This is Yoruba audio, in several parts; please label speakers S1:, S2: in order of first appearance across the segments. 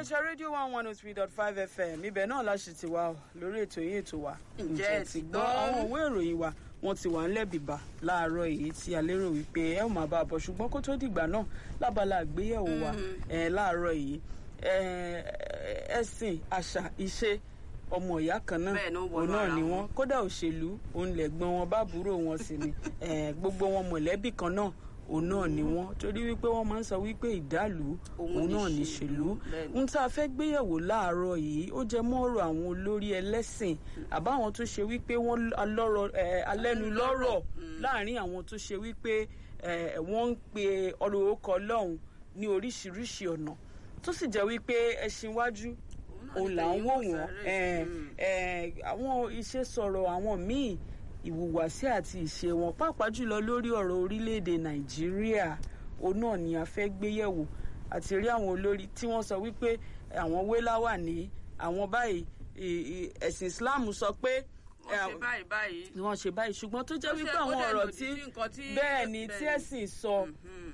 S1: iléeṣẹ́ rédíò one one oh three dot five fm ibẹ̀ náà la ṣì ti wà lórí ètò yìí ètò wa.
S2: Ǹjẹ́ ẹ ti gbọ́?
S1: àwọn òwe ìròyìn wa wọ́n ti wà ńlẹ̀ bìbà láàárọ̀ èyí tí a lérò wípé ẹ ò máa bá a bọ̀ ṣùgbọ́n kó tó dìgbà náà lábala àgbéyẹ̀wò wa eh, láàárọ̀ yìí eh, ẹ̀sìn àṣà ìṣe ọmọ ìyá kan náà
S2: Bẹ́ẹ̀ ni ó wọnú
S1: òun náà
S2: ara
S1: ni
S2: wọn.
S1: wọ́n kódà òṣèlú òun lẹ̀gbọ́n wọn bá búrò wọn sì ni Eh, gbogbo wọn mọ̀lẹ́bí kan náà òun náà ni wọ́n torí wípé wọ́n máa ń sọ wípé ìdálù
S2: Òun
S1: òun náà
S2: níṣèlú.
S1: níṣèlú
S2: Bẹ́ẹ̀ ni.
S1: ohun tá a fẹ́ gbéyẹ̀wò láàárọ̀ yìí ó jẹ mọ́ ọ̀rọ̀ àwọn olórí ẹlẹ́sìn àbáwọn tó ṣe wípé wọ́n alọ́rọ̀ ẹ̀, alẹ́nulọ́rọ̀ láàrin àwọn tó ṣe wípé ẹ̀, wọ́n ń pe ọ̀rọ̀ orúkọ ọlọ́run ní oríṣiríṣi ọ̀nà tó sì jẹ́ wípé ẹṣin wájú òun là ń wò wọ́n ẹ̀, ẹ̀, àwọn iṣẹ́ sọ̀rọ̀ àwọn míì ìhùwàsí àti ìṣe wọn pàápàá jùlọ lórí ọ̀rọ̀ orílẹ̀-èdè nàìjíríà òun náà ni a fẹ́ gbéyẹ̀wò àti rí àwọn olórí tí wọ́n sọ wípé àwọn wélá wà ní àwọn báyìí ì- ì- ẹ̀sìn islam sọ pé
S2: wọ́n ṣe báyìí báyìí.
S1: ni wọ́n ṣe báyìí ṣùgbọ́n tó jẹ́
S2: Ó ṣe-
S1: wípé
S2: ó
S1: àwọn
S2: dẹ̀
S1: ọ̀rọ̀
S2: lòdì
S1: tí
S2: sí nǹkan tí-
S1: bẹ́ẹ̀ ni tí
S2: bẹ́ẹ̀ ni.
S1: ẹ̀sìn sọ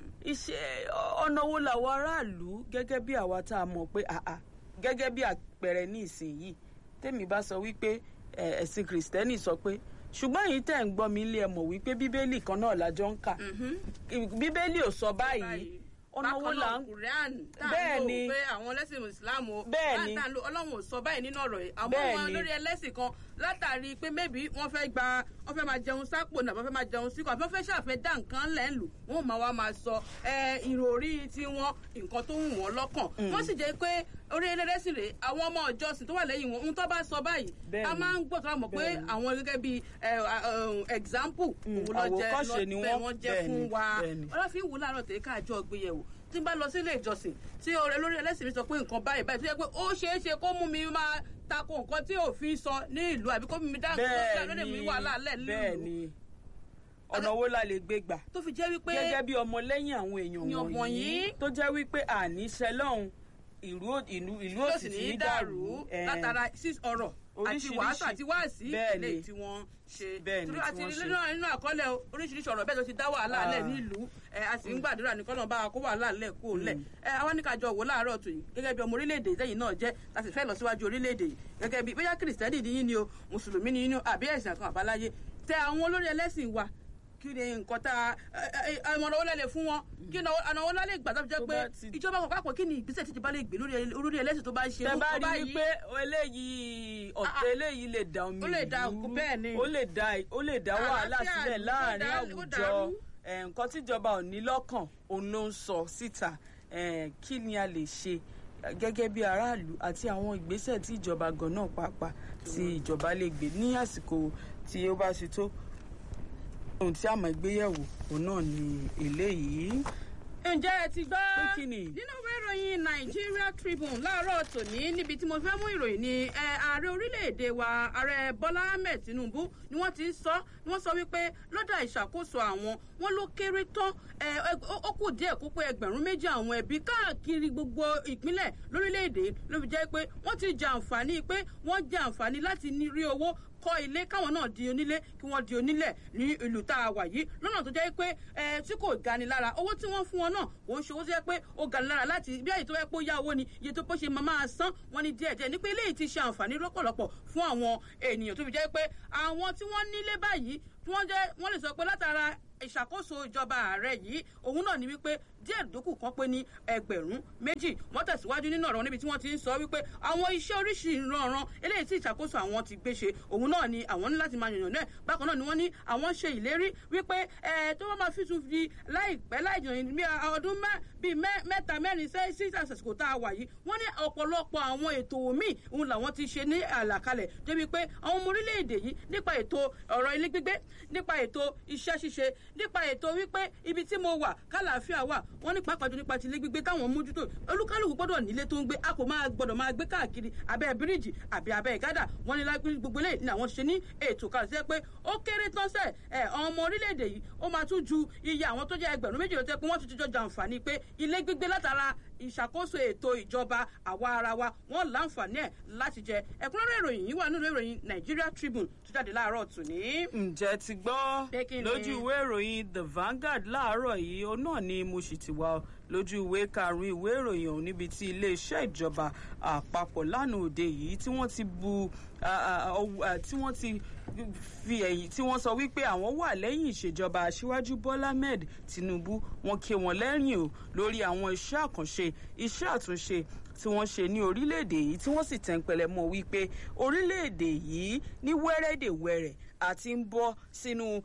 S1: iṣẹ́ ọ̀nà wo làwọn aráàlú gẹ́gẹ́ bí àwa tá a mọ̀ pé àà gẹ́gẹ́ bí àpẹẹrẹ ní ìsinyìí tèmi bá sọ wípé ẹ, ẹ̀sìn kìrìsìtẹ́nì sọ pé ṣùgbọ́n èyí tẹ̀ ń gbọ́ mi ilé ẹ mọ̀ wípé bíbélì kan náà lájọ ń kà bíbélì ò sọ báyìí ọ̀nà wo là ń
S2: Quran tá à
S1: Bẹ́ẹ̀
S2: ń
S1: ni.
S2: lò pé àwọn ẹlẹ́sìn Islam o
S1: Bẹ́ẹ̀ ni.
S2: tá à ń lò Ọlọ́run ò sọ báyìí nínú ọ̀rọ̀ yìí àmọ́
S1: Bẹ́ẹ̀
S2: wọn
S1: ni.
S2: lórí ẹlẹ́sìn kan látàrí pé maybe wọ́n fẹ́ gba wọ́n fẹ́ máa jẹun sápò náà wọ́n fẹ́ máa jẹun síkọ̀ àbí wọ́n fẹ́ ṣàfẹ́ dá nǹkan lẹ̀ ń lù wọ́n máa wá máa sọ ẹ, ìròrí tiwọn nǹkan tó wù wọ́n lọ́kàn wọ́n sì jẹ́ pé orí ẹlẹ́sìn rèé àwọn ọmọ ìjọsìn tó wà lẹ́yìn wọn ohun tó bá sọ báyìí
S1: Bẹ́ẹ̀
S2: a
S1: ni.
S2: máa ń gbọ́ tó wà mọ̀ pé
S1: Bẹ́ẹ̀ ni.
S2: àwọn gẹ́gẹ́ bíi ẹ, ẹ, example òun lọ jẹ́
S1: àwòkọ́ṣe ni
S2: lọ-
S1: wọ́n.
S2: wọ́n jẹ́
S1: Bẹ́ẹ̀
S2: fún
S1: ni,
S2: wa
S1: bẹ́ẹ̀ ni.
S2: ọlọ́fin wù láàárọ̀ tèmi káàjọ gbéyẹ̀wò tí n bá lọ sílé ìjọsìn tí ọ̀rẹ́ lórí ẹlẹ́sìn mi sọ pé nǹkan báyìí báyìí tó yẹ pé ó ṣeé ṣe kó mú mi máa tako nǹkan tí òfin sọ ní ìlú àbí kó mú mi dá nǹkan
S1: bẹ́ẹ̀
S2: lóde mi
S1: ni
S2: wàhálà lẹ̀
S1: bẹ́ẹ̀
S2: nílùú
S1: ni ọ̀nà wo la lè gbé gbà
S2: tó fi jẹ́ wípé
S1: gẹ́gẹ́ bí ọmọlẹ́yìn àwọn èèyàn
S2: Èèyàn
S1: wọ̀nyí
S2: wọ̀nyí.
S1: tó jẹ́ wípé àníṣe lọ́hùn ìlú ò- ìlú ìlú
S2: ló
S1: òsì
S2: sì
S1: tí
S2: ní
S1: ní
S2: í
S1: dàrú
S2: dàrú
S1: ẹ̀,
S2: látara sí ọ̀rọ̀ àti
S1: Oríṣiríṣi.
S2: wàásù àti wáàsí
S1: Bẹ́ẹ̀ ni.
S2: ilé tí wọ́n ṣe
S1: Bẹ́ẹ̀ ni
S2: torí
S1: tí
S2: àti
S1: wọ́n ṣe.
S2: nínú nínú àkọọ́lẹ̀ o, oríṣiríṣi ọ̀rọ̀ bẹ́ẹ̀ tó ti dá wàhálà
S1: Ah.
S2: lẹ̀ nílùú ẹ̀ a sì ń gbàdúrà ní kọ́nà bá a kó wàhálà lẹ̀ kó lẹ̀ ẹ̀ àwọn ní kájọ wò láàárọ̀ tó yìí gẹ́gẹ́ bí ọmọ orílẹ̀-èdè lẹ́yìn náà jẹ́ láti fẹ́ lọ síwájú orílẹ̀-èdè yìí gẹ́gẹ́ bí bóyá kìrìsìtẹ́nì ni yín ni o mùsùlùmí ni yín ni o àbí ẹ̀sìn kan àbáláyé tẹ àwọn olórí ẹlẹ́sìn wa kí ni nǹkan tá ẹ̀mọ̀ràn owó lẹ́lẹ̀ fún wọn kí ni ọ̀nà owó lálẹ́ ìgbà tó fi jẹ́
S1: Tó
S2: pé
S1: bá ti-
S2: ìjọba kan pàápàá kí ni ìgbésẹ̀ tí ìjọba lè gbé lórí olórí ẹlẹ́sìn tó bá ń ṣe
S1: tẹ
S2: irú
S1: bá
S2: nǹkan
S1: rí
S2: báyìí?
S1: wípé eléyìí
S2: Ah,
S1: ọ̀tẹ̀ eléyìí lè da omi
S2: ó lè da
S1: ìlú
S2: òkú, bẹ́ẹ̀ ni.
S1: ó lè da ó lè dá wàhálà
S2: Àlàáfíà
S1: sílẹ̀
S2: ìlú,
S1: láàrin
S2: ó dá- ó
S1: àwùjọ
S2: dàrú.
S1: ẹ̀, nǹkan tíjọba ò ní lọ́kàn òun ló ń sọ síta ẹ̀, kí ni a lè ṣe gẹ́gẹ́ bí aráàlú àti àwọn ìgbésẹ̀ tí ìjọba gan náà pàápàá tí ìjọba lè gbé ní àsìkò tí ó bá ṣe tó ohun tí a máa gbéyẹ̀wò òun náà ni eléyìí
S2: ǹjẹ́ ẹ ti gbọ́
S1: Pé kí ni?
S2: nínú ìwé ìròyìn Nigeria Tribune láàárọ̀ tòní níbi tí mo fẹ́ mú ìròyìn ni ẹ, ààrẹ orílẹ̀-èdè wa ààrẹ Bọ́lá Ahmed Tinubu ni wọ́n ti ń sọ ni wọ́n sọ wípé lọ́dà ìṣàkóso àwọn wọn ló kéré tán ẹ, ẹ, ó ó kù díẹ̀ kó pé ẹgbẹ̀rún méjì àwọn ẹbí káàkiri gbogbo ìpínlẹ̀ lórílẹ̀-èdè ló fi jẹ́ pé wọ́n ti jẹ àǹfààní pé wọ́n jẹ àǹfààní láti ní rí owó kọ́ ilé káwọn náà di onílé kí wọ́n di onílẹ̀ ní ìlú tá a wà yìí lọ́nà tó jẹ́ pé ẹ tí kò gani lára owó tí wọ́n fún wọn náà kò ń ṣe owó tó jẹ́ pé ó gani lára láti bí àyè tó yẹ pé ó yá owó ni iye tó bó ṣe máa máa san wọ́n ní díẹ̀díẹ̀ ní pé eléyìí ti ṣe àǹfààní lọ́pọ̀lọpọ̀ fún àwọn ènìyàn tó fi jẹ́ pé àwọn tí wọ́n nílé báyìí tí wọ́n jẹ́ wọ́n lè sọ pé látara ìṣàkóso ìjọba ààrẹ yìí òun náà ni wípé díẹ̀ dókù kan pé ní ẹgbẹ̀rún méjì wọ́n tẹ̀síwájú nínú ọ̀rọ̀ níbi tí wọ́n ti ń sọ wípé àwọn iṣẹ́ oríṣi ìrànràn eléyìí tí ìṣàkóso àwọn ti gbé ṣe òun náà ni àwọn ní láti máa yànnà náà bákan náà ni wọ́n ní àwọn ṣe ìlérí wípé ẹ tó bá máa fi tún di láìpẹ́ láìjìnà bí ọdún mẹ́- bíi mẹ́- mẹ́ta mẹ́rin sẹ́ sí àsìkò tá a wà yìí wọ́n ní ọ̀pọ̀lọpọ̀ àwọn ètò míì òun làwọn ti ṣe ní àlàkalẹ̀ débi pé àwọn ọmọ orílẹ̀-èdè yìí nípa ètò ọ̀rọ̀ ilé gbígbé nípa ètò iṣẹ́ ṣíṣe nípa ètò wípé ibi tí mo wà kálàáfíà wà wọ́n ní pàápàá jù nípa ti ilé gbígbé táwọn mójútó olúkálùkù gbọ́dọ̀ nílé tó ń gbé a kò máa gbọ́dọ̀ máa gbé káàkiri abẹ́ bíríìjì àbí abẹ́ ìgádà wọ́n ní lágbé gbogbo eléyìí ni àwọn ṣe ní ètò kan sí pé ó kéré tán sẹ́ ẹ̀ ọmọ orílẹ̀-èdè yìí ó máa tún ju iye àwọn tó jẹ́ ẹgbẹ̀rún méjì lọ tẹ́ pé wọ́n tún ti jọ jàǹfààní pé ilé gbígbé látara ìṣàkóso ètò ìjọba àwa ara wa wọ́n láǹfààní ẹ̀ láti jẹ ẹ̀kúnrẹ́rẹ́ ìròyìn yìí wà nínú ìròyìn Nigeria Tribune tó jáde láàárọ̀ tòní.
S1: ǹjẹ́ ti gbọ́
S2: Pé kí ni?
S1: lójú ìwé ìròyìn the Vanguard láàárọ̀ yìí ó náà ni mo sì ti wá ọ lójú ìwé karùn-ún ìwé ìròyìn ọ̀hún níbi tí iléeṣẹ́ ìjọba àpapọ̀ lánàá òde yìí tí wọ́n ti bu tí wọ́n ti fi ẹ̀yìn tí wọ́n sọ wípé àwọn wà lẹ́yìn ìṣèjọba aṣíwájú bọ́lá ahmed tinubu wọ́n ké wọn lẹ́yìn o lórí àwọn iṣẹ́ àkànṣe iṣẹ́ àtúnṣe tí wọ́n ṣe ní orílẹ̀-èdè yìí tí wọ́n sì tẹ̀ǹpẹ̀lẹ̀ mọ́ wípé orílẹ̀-èdè yìí ní wẹ́rẹ́dẹ̀wẹ̀rẹ̀ àti ń bọ́ sínú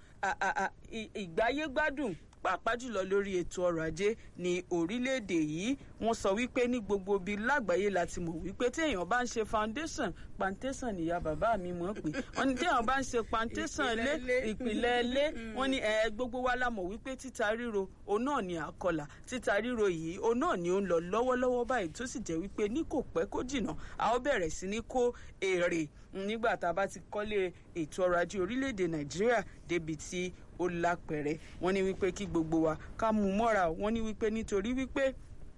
S1: ìgbáyégbádùn pàápàá jùlọ lórí ètò ọrọ̀ ajé ní orílẹ̀-èdè yìí wọ́n sọ wípé ní gbogbo ibi lágbàáyé láti mọ̀ wípé téèyàn bá ń ṣe foundation plantation nìyá bàbá mi mọ̀ pé wọ́n ní téèyàn bá ń ṣe plantation lé ìpìlẹ̀ lé wọ́n ní ẹ̀ gbogbo wa la mọ̀ wípé títa ríro òun náà ni àkọlà títa ríro yìí òun náà ni ó ń lọ lọ́wọ́lọ́wọ́ báyìí tó sì jẹ́ wípé ní kò pẹ́ kó jìnnà a ó bẹ̀rẹ̀ sí ní kó èrè nígbà tá a bá ti kọ́lé ètò ọrọ̀ ajé orílẹ̀-èdè nàìjíríà débi tí ó lápẹ̀rẹ̀ wọ́n ní wípé kí gbogbo wa ká mú mọ́ra wọ́n ní wípé nítorí wípé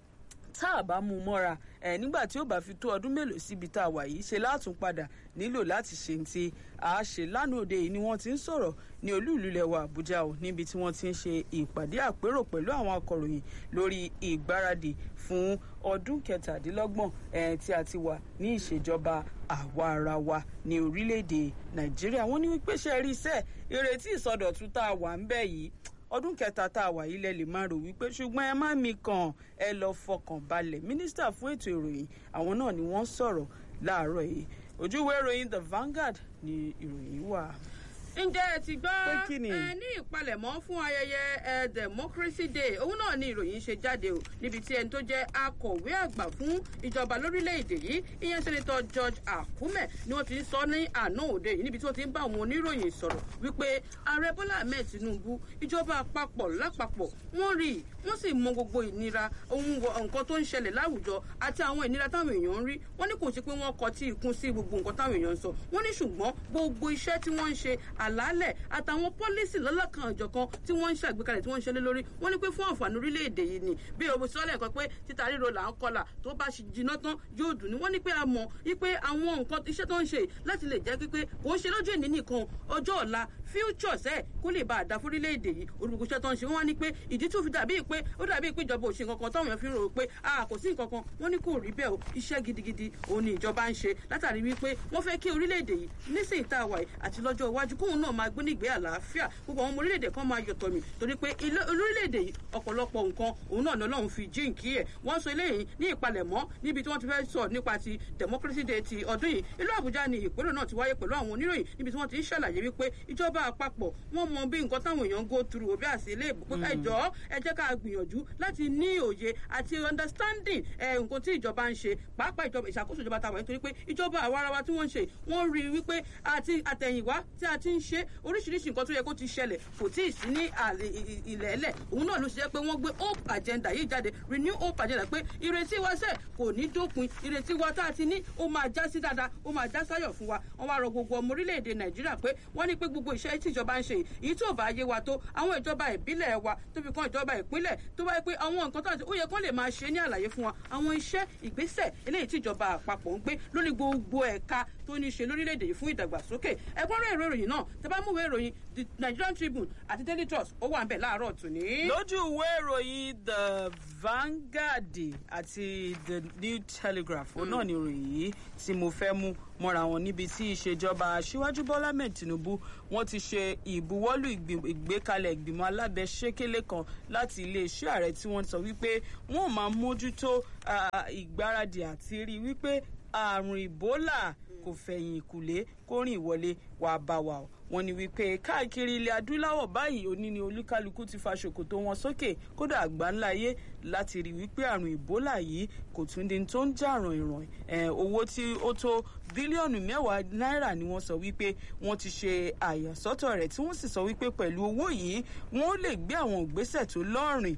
S1: tá a bá mú mọ́ra ẹ̀ nígbà tí ó bá fi tó ọdún mélòó síbi tá a wà yìí ṣe látún padà nílò láti ṣe ti a ṣe lánàá òde yìí ni wọ́n ti ń sọ̀rọ̀ ní olúùlú lẹwa àbújá o níbi tí wọ́n ti ń ṣe ìpàdé àpérò pẹ̀lú àwọn akọ̀ròyìn lórí ìgbáradì fún ọdún kẹtàdínlọ́gbọ̀n ẹ̀ tí a ti wà ní ìṣèjọba àwa ara wa ní orílẹ̀-èdè nàìjíríà wọ́n ní wípé ṣe rí iṣẹ́ ìrètí ìsọdọ̀tun tá a wà ń bẹ̀ yìí ọdún kẹta tá a wà yìí lẹ lè máa rò wípé ṣùgbọ́n ẹ má mi kàn ẹ lọ fọkàn balẹ̀ mínísítà fún ètò ìròyìn àwọn náà ni wọ́n sọ̀rọ̀ láàárọ̀ yìí ojúwé ìròyìn the Vanguard ni ìròyìn wà
S2: ǹjẹ́ ẹ ti gbọ́
S1: kí ni?
S2: ẹ ní ìpalẹ̀mọ́ fún ayẹyẹ ẹ democracy day òun náà ni ìròyìn ṣe jáde o níbi tí ẹni tó jẹ́ akọ̀wé àgbà fún ìjọba lórílẹ̀‐èdè yìí ìyẹn sẹ́nitọ́ George Akume ni wọ́n ti ń sọ ní àná òde yìí níbi tí wọ́n ti ń bá àwọn oníròyìn sọ̀rọ̀ wípé ààrẹ Bọ́lá Ahmed Tinubu ìjọba àpapọ̀ lápapọ̀ wọ́n rí i wọ́n sì mọ gbogbo ìnira ohun nǹkan tó ń ṣẹlẹ̀ láwùjọ àti àwọn ìnira táwọn èèyàn ń rí wọ́n ní kò sí pé wọ́n kọ tí ikún sí gbogbo nǹkan táwọn èèyàn ń sọ wọ́n ní ṣùgbọ́n gbogbo iṣẹ́ tí wọ́n ń ṣe àlàálẹ̀ àtàwọn pọ́lísì lọ́lọ́kan ọ̀jọ̀kan tí wọ́n ń ṣàgbékalẹ̀ tí wọ́n ń ṣe lé lórí wọ́n ní pé fún àǹfààní orílẹ̀-èdè yìí ni bí o sọ́lẹ̀ kan pé títa ríro là ń kọlà tó bá jiná tán yóò dùn ní wọ́n ní pé a mọ̀ wípé àwọn nǹkan iṣẹ́ tó ń ṣe láti lè jẹ́ pípé kò ń ṣe lójú ìní nìkan ọjọ́ ọ̀la futures ẹ̀ kó lè bá a dá fórílẹ̀-èdè yìí olùkọ́ iṣẹ́ tó ń ṣe wọ́n wá ní pé ìdí tó fi dàbí pé ó dàbí pé ìjọba ò ṣe nǹkan kan táwọn èèyàn fi rò pé a kò sí nǹkan kan wọ́n ní kò rí bẹ́ẹ̀ o iṣẹ́ gidigidi òun ni ìjọba ń ṣe látàrí wípé wọ́n fẹ́ kí orílẹ̀-èdè yìí nísìnyí tá a wà yìí àti lọ́jọ́ iwájú kóun náà máa gbé nígbé àlàáfíà gbogbo àwọn ọmọ orílẹ̀-èdè kan máa yọ̀tọ̀ mi torí pé orílẹ̀-èdè yìí ọ̀pọ̀lọpọ̀ nǹkan òun náà lọ́lọ́run fi jíǹkí ẹ̀ wọ́n sọ eléyìí ní ìpalẹ̀mọ́ níbi tí wọ́n ti fẹ́ sọ nípa ti democracy day ti ọdún yìí ìlú àbújá ni ìpérò náà ti wáyé pẹ̀lú àwọn oníròyìn níbi tí wọ́n ti ń ṣàlàyé wípé ìjọba àpapọ̀ wọ́n mọ bí nǹkan táwọn èèyàn ń go through òbí àti ilé ìbò pé ẹjọ́ ẹ jẹ́ ká gbìyànjú láti ní òye àti understanding ẹ nǹkan tí ìjọba ń ṣe pàápàá ìjọba ìṣàkóso ìjọba tàwa nítorí pé ìjọba àwarawa tí wọ́n ń ṣe wọ́n rí i wípé àti àtẹ̀yìnwá tí a ti ń ṣe oríṣiríṣi nǹkan tó yẹ kó ti ṣẹlẹ̀ kò tí ì sí ní ilẹ̀ ẹlẹ̀ òun náà ló ṣe jẹ́ pé wọ́n gbé hope agenda yìí jáde renew hope agenda pé ìrètí wa sẹ̀ kò ní dópin ìrètí wa tá a ti ní ó máa já sí dáadáa ó máa já sáyọ̀ fún wa wọ́n wá rọ gbogbo ọmọ orílẹ̀-èdè nàìjíríà pé wọ́n ní pé gbogbo iṣẹ́ tí ìjọba ń ṣe yìí tó bá yé wa tó àwọn ìjọba ìbílẹ̀ wa tó fi kan ìjọba ìpínlẹ̀ tó bá yẹ pé àwọn nǹkan tó àti ó yẹ kó lè máa ṣe ní àlàyé fún wa àwọn iṣẹ́ ìgbésẹ̀ eléyìí tí ìjọba àpapọ̀ ń gbé lórí gbogbo ẹ̀ka tó ní ṣe lórílẹ̀‐èdè yìí fún ìdàgbàsókè ẹgbọ́nrẹ́ ìwé ìròyìn náà tẹ bá múwèé ìròyìn the Nigerian Tribune àti Daily Trust ó wà ń bẹ̀ láàárọ̀ tòní.
S1: lójú ìwé ìròyìn the Vanguard àti the New Telegraph òun náà ni ìròyìn yìí tí mo fẹ́ mú mọ́ra wọn níbi tí ìṣèjọba aṣíwájú Bọ́lá Ahmed Tinubu wọ́n ti ṣe ìbuwọ́lù ìgbékalẹ̀ ìgbìmọ̀ alábẹ́sẹ́kẹ́lé kan láti iléeṣẹ́ ààrẹ tí wọ́n sọ wípé wọ́n máa mójútó ìgbáradì àti rí wípé àrùn ìbólà kò fẹ̀yìn ìkùlé kó rìn wọlé wàá bá wa o wọ́n ní wípé káàkiri ilẹ̀ adúláwọ̀ báyìí òní ni olúkálukú ti fa ṣòkòtò wọn sókè kódà àgbáńlá ayé láti rí wípé àrùn ìbólà yìí kò tún di tó ń jà ràn ìràn owó tí ó tó bílíọ̀nù mẹ́wàá náírà ni wọ́n sọ wípé wọ́n ti ṣe àyàsọ́tọ̀ rẹ̀ tí wọ́n sì sọ wípé pẹ̀lú owó yìí wọ́n lè gbé àwọn ìgbésẹ̀ tó lọ́rìn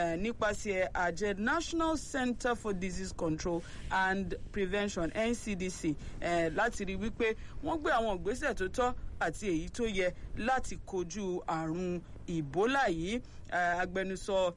S1: nípasẹ̀ àjẹ National Center for Disease Control and Prevention NCDC láti rí wípé wọ́n gbé àwọn ìgbésẹ̀ tó tọ́ àti èyí tó yẹ láti kojú àrùn ìbólà yìí agbẹnusọ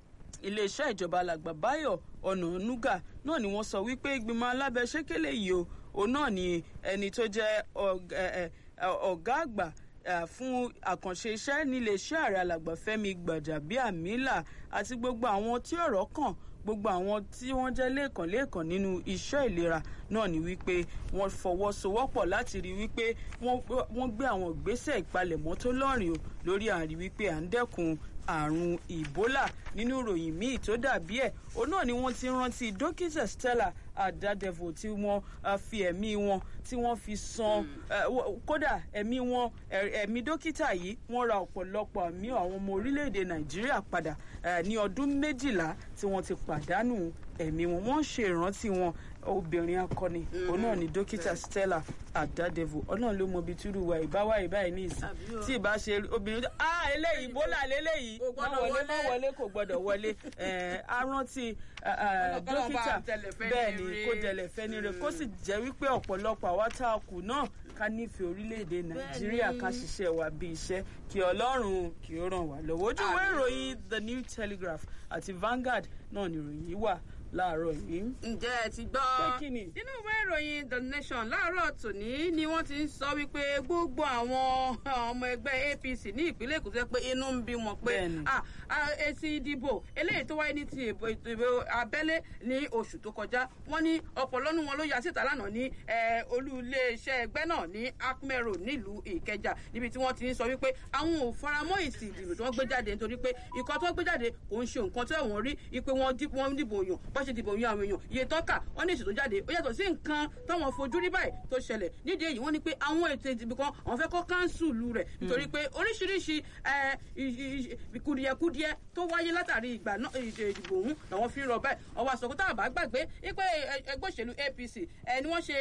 S1: iléeṣẹ́ ìjọba alàgbà Báyọ̀ Ọ̀nànúgà náà ni wọ́n sọ wípé ìgbìmọ̀ alábẹ́sẹ́kẹ́lé yìí o òun náà ni ẹni tó jẹ́ ọ̀gá àgbà fún àkànṣe iṣẹ́ níléeṣẹ́ ààrẹ alàgbà Fẹ́mi Gbàjàbíàmílà àti gbogbo àwọn tí ọ̀rọ̀ kàn gbogbo àwọn tí wọ́n jẹ́ lẹ́ẹ̀kan lẹ́ẹ̀kan nínú iṣẹ́ ìlera náà ni wípé wọ́n fọwọ́sowọ́pọ̀ láti rí wípé wọ́n gbé àwọn ìgbésẹ̀ ìpalẹ̀mọ́ tó lọ́rìn o lórí àrí wípé à ń dẹ́kun àrùn Ebola nínú ìròyìn míì tó dàbí ẹ̀ òun náà ni wọ́n ti rántí dókítà Stella Adadevo tí wọ́n fi ẹ̀mí wọn tí wọ́n fi san kódà ẹ̀mí wọn ẹ̀mí dókítà yìí wọ́n ra ọ̀pọ̀lọpọ̀ àmì àwọn ọmọ orílẹ̀-èdè Nàìjíríà padà ní ọdún méjìlá tí wọ́n ti pàdánù ẹ̀mí wọn wọ́n ṣe ìrántí wọn obìnrin akọni òun náà ni dókítà Stella Adadevo ọlọ́run ló mọ ibi túrú wa ìbáwá ìbáyìí ní ìsìn tí ìbá ṣe obìnrin tó ah eléyìí bólà léléyìí má wọlé má wọlé kò gbọdọ̀ wọlé arántí dókítà bẹ́ẹ̀ ni kó jẹlẹ̀ fẹ́ni rẹ̀ kó sì jẹ́ wípé ọ̀pọ̀lọpọ̀ àwa tá a kù náà ká nífẹ̀ẹ́ orílẹ̀-èdè nàìjíríà ká ṣiṣẹ́ wa bí iṣẹ́ kí ọlọ́run kí ó ràn wá lọ́wọ́ ojú ìwé ìròyìn the new telegraph àti Vanguard náà ni ìròyìn yìí wà láàárọ̀ yìí.
S2: ǹjẹ́ ẹ ti gbọ́ nínú ìwé ìròyìn the nation láàárọ̀ tòní ni wọ́n ti ń sọ wípé gbogbo àwọn ọmọ ẹgbẹ́ APC ní ìpínlẹ̀ Èkó tó yẹ pé inú ń bí wọn pé èsì ìdìbò eléyìí tó wáyé ní ti ìbò abẹ́lé ní oṣù tó kọjá wọ́n ní ọ̀pọ̀lọ́nù wọn ló ya síta lánàá ní olú iléeṣẹ́ ẹgbẹ́ náà ní Akmero nílùú Ìkẹjà níbi tí wọ́n ti ń sọ wípé àwọn ò faramọ́ èsì ìdìbò tí wọ́n gbé jáde nítorí pé ìkọ́ tó gbé jáde kò ń ṣe nǹkan tó ẹ̀wọ̀n rí ipe wọ́n dìbò yàn bá ṣe dìbò yan àwọn èèyàn iye tọ́ka wọ́n ní èsì tó jáde ó yàtọ̀ sí nǹkan táwọn fojú rí báyìí tó ṣẹlẹ̀ nídìí èyí wọ́n ní pé àwọn ètò ìdìbò kan àwọn fẹ́ kọ́ káńsùlù rẹ̀ nítorí pé oríṣiríṣi kùdìẹ̀kùdìẹ̀ tó wáyé látàrí ìgbà náà ìdìbò ọ̀hún làwọn fi ń rọ báyìí ọwọ́ àsọkú tá a bá gbàgbé wípé ẹgbẹ́ òṣèlú APC ni wọ́n ṣe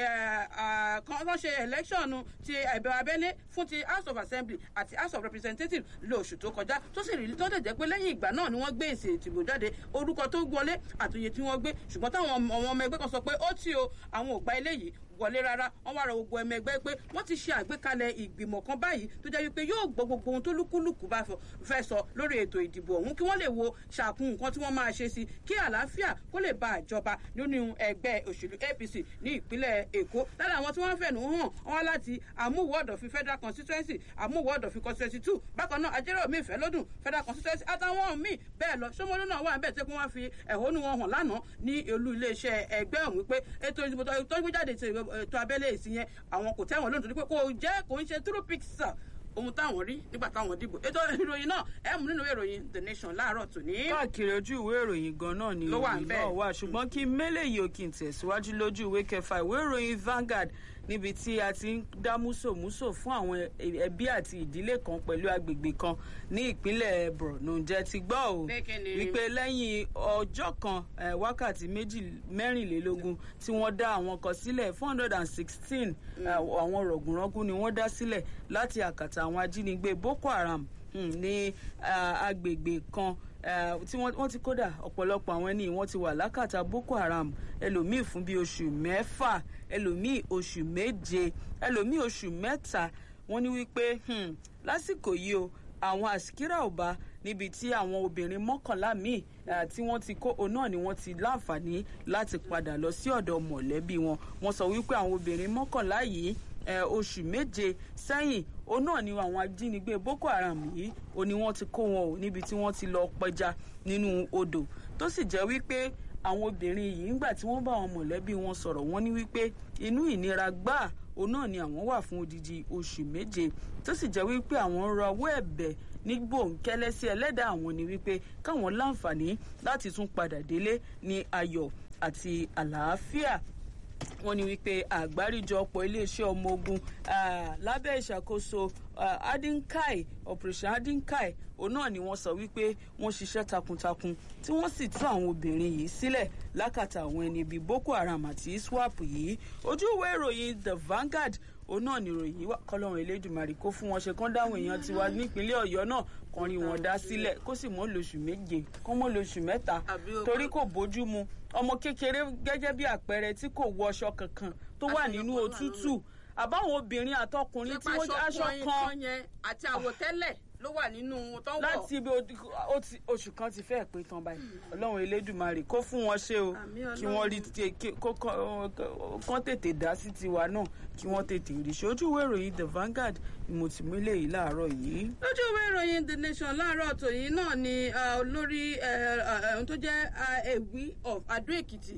S2: wọ́n ṣe election ti ẹ̀bẹ̀ abẹ́lé fún ti House of Assembly àti House of Representatives lóṣù tó kọjá tó sì rí tó dẹ̀ jẹ́ pé lẹ́yìn ìgbà náà ni wọ́n gbé èsì ìdìbò jáde orúkọ tó wọlé àtòyè tí wọ́n gbé ṣùgbọ́n táwọn ọmọ ẹgbẹ́ kan sọ pé ó tí o àwọn ò gba eléyìí wọlé rárá wọn wá rọ gbogbo ẹmọ ẹgbẹ́ pé wọ́n ti ṣe àgbékalẹ̀ ìgbìmọ̀ kan báyìí tó jẹ́ wípé yóò gbọ́ gbogbo ohun tó lúkúlùkù bá fẹ́ sọ lórí ètò ìdìbò ọ̀hún kí wọ́n lè wo ṣàkun nǹkan tí wọ́n máa ṣe sí kí àlàáfíà kó lè bá àjọba nínú ẹgbẹ́ òṣèlú APC ní ìpínlẹ̀ Èkó lára àwọn tí wọ́n fẹ̀nù hàn wọn láti àmúwò ọ̀dọ̀fin federal constituency àmúwò ọ̀dọ̀fin constituency two bákan náà ajẹ́rọ̀ fẹ́ lọ́dún federal constituency àtàwọn míì bẹ́ẹ̀ lọ Ṣómólú náà wà níbẹ̀ tí wọ́n fi ẹ̀hónú wọn hàn lánàá ní olú iléeṣẹ́ ẹgbẹ́ ọ̀hún wípé ètò ìdìbò tó gbé jáde ètò abẹ́lé èsì yẹn àwọn kò tẹ́wọ̀n lónìí torí pé kò jẹ́ kò ń ṣe true picture ohun táwọn rí nígbà táwọn dìbò ètò ìròyìn náà ẹ mú nínú ìròyìn the nation láàárọ̀ tòní.
S1: káàkiri ojú ìwé ìròyìn gan náà ni ìròyìn náà wà ṣùgbọ́n kí mélèyí òkè tẹ̀síwájú lójú ìwé kẹfà ìwé ìròyìn Vanguard níbi tí a ti ń dá músòmúsò fún àwọn ẹbí àti ìdílé kan pẹ̀lú agbègbè kan ní ìpínlẹ̀ Borno ǹjẹ́ ti gbọ́ o wípé lẹ́yìn ọjọ́ kan wákàtí mẹ́rìnlélógún tí wọ́n dá àwọn kan sílẹ̀ four hundred and sixteen àwọn rọ̀gùnrọ́gùn ni wọ́n dá sílẹ̀ láti àkàtà àwọn ajínigbé Boko Haram ní agbègbè kan tí wọ́n ti kódà ọ̀pọ̀lọpọ̀ àwọn ẹni wọ́n ti wà lákàtà Boko Haram ẹlòmíì fún bíi oṣù mẹ́fà ẹlòmíì oṣù méje ẹlòmíì oṣù mẹ́ta wọ́n ní wípé lásìkò yìí o àwọn àsìkírà ò bá níbi tí àwọn obìnrin mọ́kànlá míì tí wọ́n ti kó òun náà ni wọ́n ti láǹfààní láti padà lọ sí ọ̀dọ̀ mọ̀lẹ́bí wọn wọ́n sọ wípé àwọn obìnrin mọ́kànlá yìí oṣù méje sẹ́yìn òun náà ni àwọn ajínigbé Boko Haram yìí ó ní wọ́n ti kó wọn ò níbi tí wọ́n ti lọ pẹja nínú odò tó sì jẹ́ wípé àwọn obìnrin yìí ńgbà tí wọ́n bá àwọn mọ̀lẹ́bí wọn sọ̀rọ̀ wọ́n ní wípé inú ìnira gbáà òun náà ni àwọn wà fún odidi oṣù méje tó sì jẹ́ wípé àwọn ń rawọ́ ẹ̀bẹ̀ ní gbòǹkẹ́lẹ́ sí ẹlẹ́dàá àwọn ni wípé káwọn láǹfààní láti tún padà délé ní ayọ̀ àti àlàáfíà wọ́n ní wípé àgbáríjọpọ̀ iléeṣẹ́ ọmọ ogun lábẹ́ ìṣàkóso adinkai operation adinkai òun náà ni wọ́n sọ wípé wọ́n ṣiṣẹ́ takuntakun tí wọ́n sì tú àwọn obìnrin yìí sílẹ̀ lákàtà àwọn ẹni bíi Boko Haram àti ISWAP yìí ojú ìwé ìròyìn The Vanguard òun náà ni ìròyìn yìí wà kọlọ́run Elédùmarè kó fún wọn ṣe kán dáhùn èèyàn tiwa nípínlẹ̀ Ọ̀yọ́ náà kan rí wọn dá sílẹ̀ kó sì mọ́ lóṣù méje kó mọ́ lóṣù mẹ́ta torí kò bójú mu ọmọ kékeré gẹ́gẹ́ bí àpẹẹrẹ tí kò wọ aṣọ kankan tó wà nínú òtútù àbáwọn obìnrin àtọkùnrin tí wọ́n aṣọ kan
S2: àti àwọ̀tẹ́lẹ̀ ló wà nínú tó ń wọ̀.
S1: láti ibi oṣù kan ti fẹ́ pé tán báyìí ọlọ́run elédùnmarè kó fún wọn ṣe o kí wọ́n rí kán tètè dá sí tiwa náà kí wọ́n tètè rí ṣe ojú ìwé ìròyìn the Vanguard ni mo ti mú eléyìí láàárọ̀ yìí.
S2: lójú ìwé ìròyìn the nation láàárọ̀ tòyìn náà ni olórí ohun tó jẹ́ ewì of adó èkìtì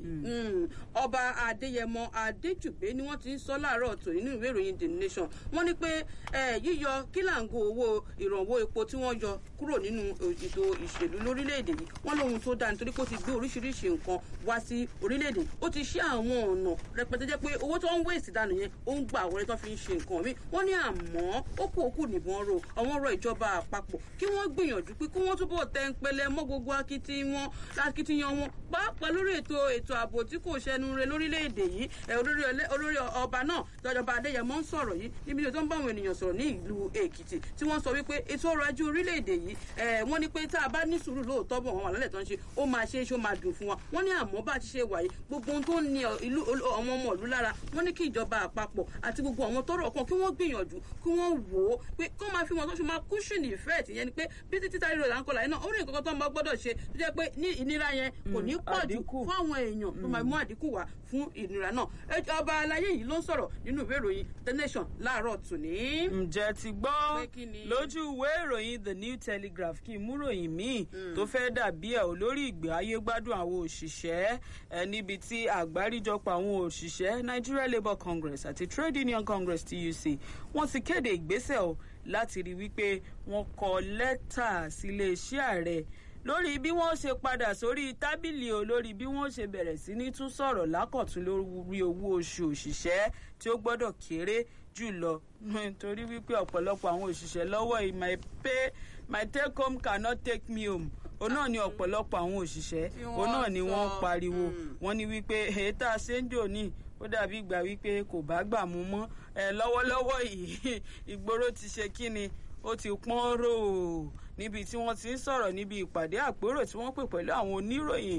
S2: ọba adéyẹmọ adéjùgbé ni wọ́n ti ń sọ láàárọ̀ tòyìn nínú ìwé ìròyìn the nation wọ́n ní pé yíyọ kílàǹgó owó ìrànwọ́ epo tí wọ́n yọ kúrò nínú ètò ìṣèlú lórílẹ̀‐èdè yìí wọ́n lóhun tó dáa nítorí pé ó ti gbé oríṣiríṣi nǹkan wá sí orílẹ̀‐èdè ó ti ṣí àwọn ọ̀nà rẹpẹtẹ jẹ́ pé owó tó ń wéèsì dànù yẹn ó ń gba àwọn ẹni tó fi ń ṣe nǹkan mi wọ́n ní àmọ́ ó kú òkú nìbọn ro àwọn ọ̀rọ̀ ìjọba àpapọ̀ kí wọ́n gbìyànjú pé kí wọ́n túbọ̀ tẹ́ ń pẹlẹ mọ́ gbogbo akitiyan wọn pàápàá lórí ètò ètò ààbò tí kò ṣẹnu re lórílẹ̀‐èdè yìí olórí ọba náà jọjọba adéyẹmọ ń sọ̀rọ̀ yìí níbi tó ń bá àwọn ènìyàn sọ̀rọ̀ ní ìlú èkìtì tí wọ́n sọ wípé ètò ọrọ̀ ajé orílẹ̀‐èdè yìí wọ́n ní pé tá a bá ní sùúrù lóòótọ́ bọ̀ wọ́n wà lálẹ́ tó ń ṣe ó máa ṣe é ṣe ó máa dùn fún wa wọ́n ní àmọ́ bá ti ṣe wàyí gbogbo ohun tó ń ní ìlú àwọn ọmọ ìlú lára wọ́n ní kí ìjọba àpapọ̀ àti gbogbo àwọn tọrọ kan kí wọ́n gbìyànjú kí wọ́n wò ó pé kí wọ́n máa fi wọn tó ṣe máa cushion effect yẹn ni pé bí títí tá ríro là ń kọlà yẹn náà ó rí nǹkan tó ń bá gbọ́dọ̀ ṣe tó jẹ́ pé ní ìnira yẹn kò ní pọ̀ jù fún àwọn èèyàn tó máa mú àdínkù wá fún ìnira náà ọba aláyé yìí ló ń sọ̀rọ̀ nínú ìwé ìròyìn the nation láàárọ̀ tòní.
S1: ǹjẹ́ ti gbọ́ lójú ìwé ìròyìn the new telegraph kí n mú ròyìn míì tó fẹ́ dàbí ẹ̀ olórí ìgbé ayé gbádùn àwọn òṣìṣẹ́ ẹ níbi tí àgbáríjọpọ̀ àwọn òṣìṣẹ́ nigeria labour congress àti trade union congress tuc wọ́n ti kéde ìgbésẹ̀ o láti rí wípé wọ́n kọ lẹ́tà síléeṣẹ́ ààrẹ lórí bí wọ́n ṣe padà sórí tábìlì o lórí bí wọ́n ṣe bẹ̀rẹ̀ sí ní tún sọ̀rọ̀ lákọ̀tún lórí owó oṣù òṣìṣẹ́ tí ó gbọ́dọ̀ kéré jùlọ nítorí wípé ọ̀pọ̀lọpọ̀ àwọn òṣìṣẹ́ lọ́wọ́ yìí my pay my take home cannot take me home òun náà ni ọ̀pọ̀lọpọ̀ àwọn òṣìṣẹ́ òun náà ni wọ́n pariwo wọ́n ní wípé ètà ṣéńjò ní ó dàbí ìgbà wípé kò bá gbà mú mọ́ ẹ lọ́wọ́lọ́wọ́ yìí ìgboro ti ṣe kíni ó ti pọ́n rò ó níbi tí wọ́n ti ń sọ̀rọ̀ níbi ìpàdé àpérò tí wọ́n pè pẹ̀lú àwọn oníròyìn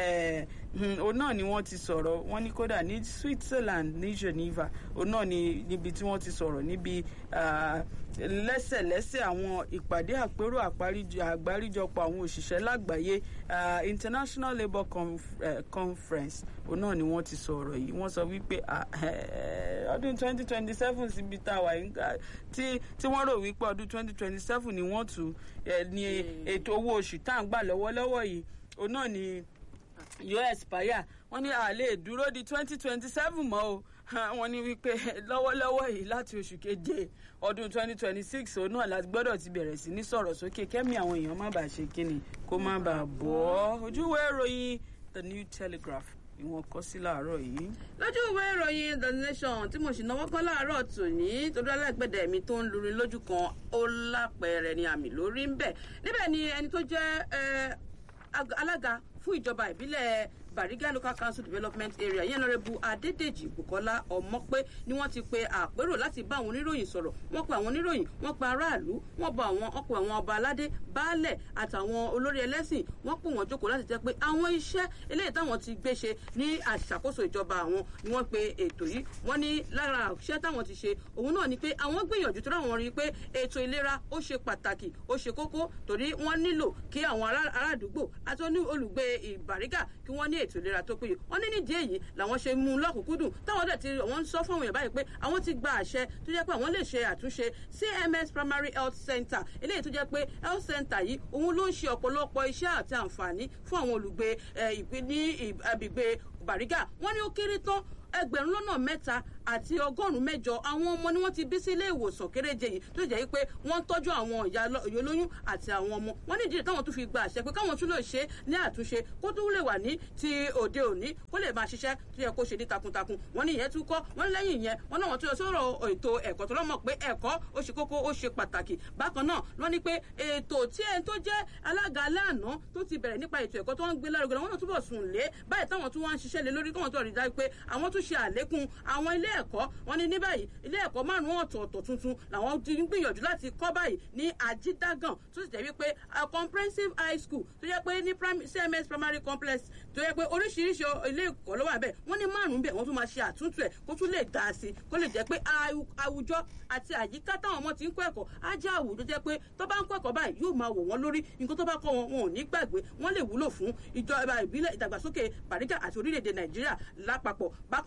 S1: òun náà ni wọ́n ti sọ̀rọ̀ wọ́n ní kódà ní switzerland ní geneva òun náà ni níbi tí wọ́n ti sọ̀rọ̀ níbi lẹ́sẹ̀lẹ́sẹ̀ àwọn ìpàdé àpérò àgbáríjọpọ̀ àwọn òṣìṣẹ́ lágbàáyé international labour Conf uh, conference òun náà ni wọ́n ti sọ̀rọ̀ yìí wọ́n sọ wípé ọdún twenty twenty seven síbi tá a wà tí wọ́n rò wípé ọdún twenty twenty seven ni wọ́n tù ní ètò owó oṣù tá à ń gbà lọ́wọ́lọ́wọ́ yìí òun náà ni yóò expire wọ́n ní a lè dúró di twenty twenty seven mọ́ o wọ́n ní wípé lọ́wọ́lọ́wọ́ yìí láti oṣù keje ọdún twenty twenty six òun náà láti gbọ́dọ̀ ti bẹ̀rẹ̀ sí ní sọ̀rọ̀ sókè kẹ́mi àwọn èèyàn má bàa ṣe kíni kó má bàa bọ́ ojúwe ìròyìn the new telegraph ni wọ́n kọ sí láàárọ̀ yìí.
S2: lójú ìwé ìròyìn the nation tí mo sì náwó kan láàárọ̀ tòní torí alágbẹ̀dẹ mi tó ń lurin lójú kan ó lápẹẹrẹ ni àmì lórí ń bẹ̀ níbẹ̀ ni ẹni tó jẹ́ alága fún ìjọba ìbílẹ̀ bariga local council development area yẹn lọ́rẹ́bù adédèjì bukola ọmọpé ni wọ́n ti pe àpérò láti bá àwọn oníròyìn sọ̀rọ̀ wọ́n pe àwọn oníròyìn wọ́n pe aráàlú wọ́n bá àwọn ọkọ̀ àwọn ọba aládé baálẹ̀ àtàwọn olórí ẹlẹ́sìn wọ́n pè wọ́n jókòó láti jẹ́ pé àwọn iṣẹ́ eléyìí táwọn ti gbé ṣe ní àṣàkóso ìjọba àwọn ni wọ́n pe ètò yìí wọ́n ní lára iṣẹ́ táwọn ti ṣe òun náà ni pé àwọn gbìyànjú tó ráwọn rí i pé ètò ìlera ó ṣe pàtàkì ó ṣe kókó torí wọ́n nílò kí àwọn aládùúgbò àti olùgbé ìbàrígà kí wọ́n ní ètò ìlera tó péye wọ́n ní nídìí èyí làwọn ṣe mú un lọ́kùnkúndùn táwọn dẹ̀ ti wọ́n ń sọ fún àwọn èèyàn báyìí pé àwọn ti gba àṣẹ tó jẹ́ pé àwọn lè ṣe àtúnṣe cms primary health center eléyìí tó jẹ́ pé health center yìí òun ló ń ṣe ọ̀pọ̀lọpọ̀ iṣẹ́ àti àǹfààní fún àwọn olùgbé ní agbègbè bàrígà wọ́n ní ó kéré tán ẹgbẹ̀rún lọ́nà mẹ́ta àti ọgọ́rùn-ún mẹ́jọ àwọn ọmọ ni wọ́n ti bí sí ilé ìwòsàn kéréje yìí tó jẹ́ pé wọ́n ń tọ́jú àwọn ìyá olóyún àti àwọn ọmọ wọ́n ní ìdílé táwọn tún fi gba àṣẹ pé káwọn tún lè ṣe ní àtúnṣe kó tún lè wà ní ti òde òní kó lè máa ṣiṣẹ́ tó yẹ kó ṣe ní takuntakun wọ́n ní ìyẹn tún kọ́ wọ́n ní lẹ́yìn ìyẹn wọ́n náà wọ́n tún lọ sọ̀rọ̀ ètò ẹ̀kọ́ tó lọ́mọ̀ pé ẹ̀kọ́ ó ṣe kókó ó ṣe pàtàkì bákan náà wọ́n ní pé ètò tí ẹni tó jẹ́ alága aláàná tó ti bẹ̀rẹ̀ nípa ètò ẹ̀kọ́ tó ń gbé lárugẹ wọ́n náà túbọ̀ sùn lé báyìí táwọn tún wá ń ṣiṣẹ́ lé lórí káwọn tó rí dájú pé àwọn tún ṣe àlékún àwọn ilé ẹ̀kọ́ wọn ní ní báyìí ilé ẹ̀kọ́ márùn-ún ọ̀tọ̀ọ̀tọ̀ tuntun làwọn ti ń gbìyànjú láti kọ́ báyìí ní ajídágàn tó sì jẹ́ wípé comprehensive high school tó jẹ́ pé ní cms primary complex tó jẹ́ pé oríṣiríṣi ilé ẹ̀kọ́ ló wà bẹ́ẹ̀ wọ́n ní márùn-ún bẹ́ẹ̀ wọ́n tún máa ṣe àtúntò ẹ̀ kó tún lè dá sí i kó lè jẹ́ pé àwùjọ àti àyíká táwọn ọmọ ti ń kọ́ ẹ̀kọ́ á jẹ́ àwùjọ jẹ́ pé tó bá ń kọ́ ẹ̀kọ́ báyìí yóò máa wò wọ́n lórí nǹkan tó bá kọ́ wọn wọn ò ní gbàgbé wọ́n lè wúlò fún ìjọba ìbílẹ̀ ìdàgbàsókè bàríkà àti orílẹ̀-èdè nàìjíríà lápapọ̀ bákan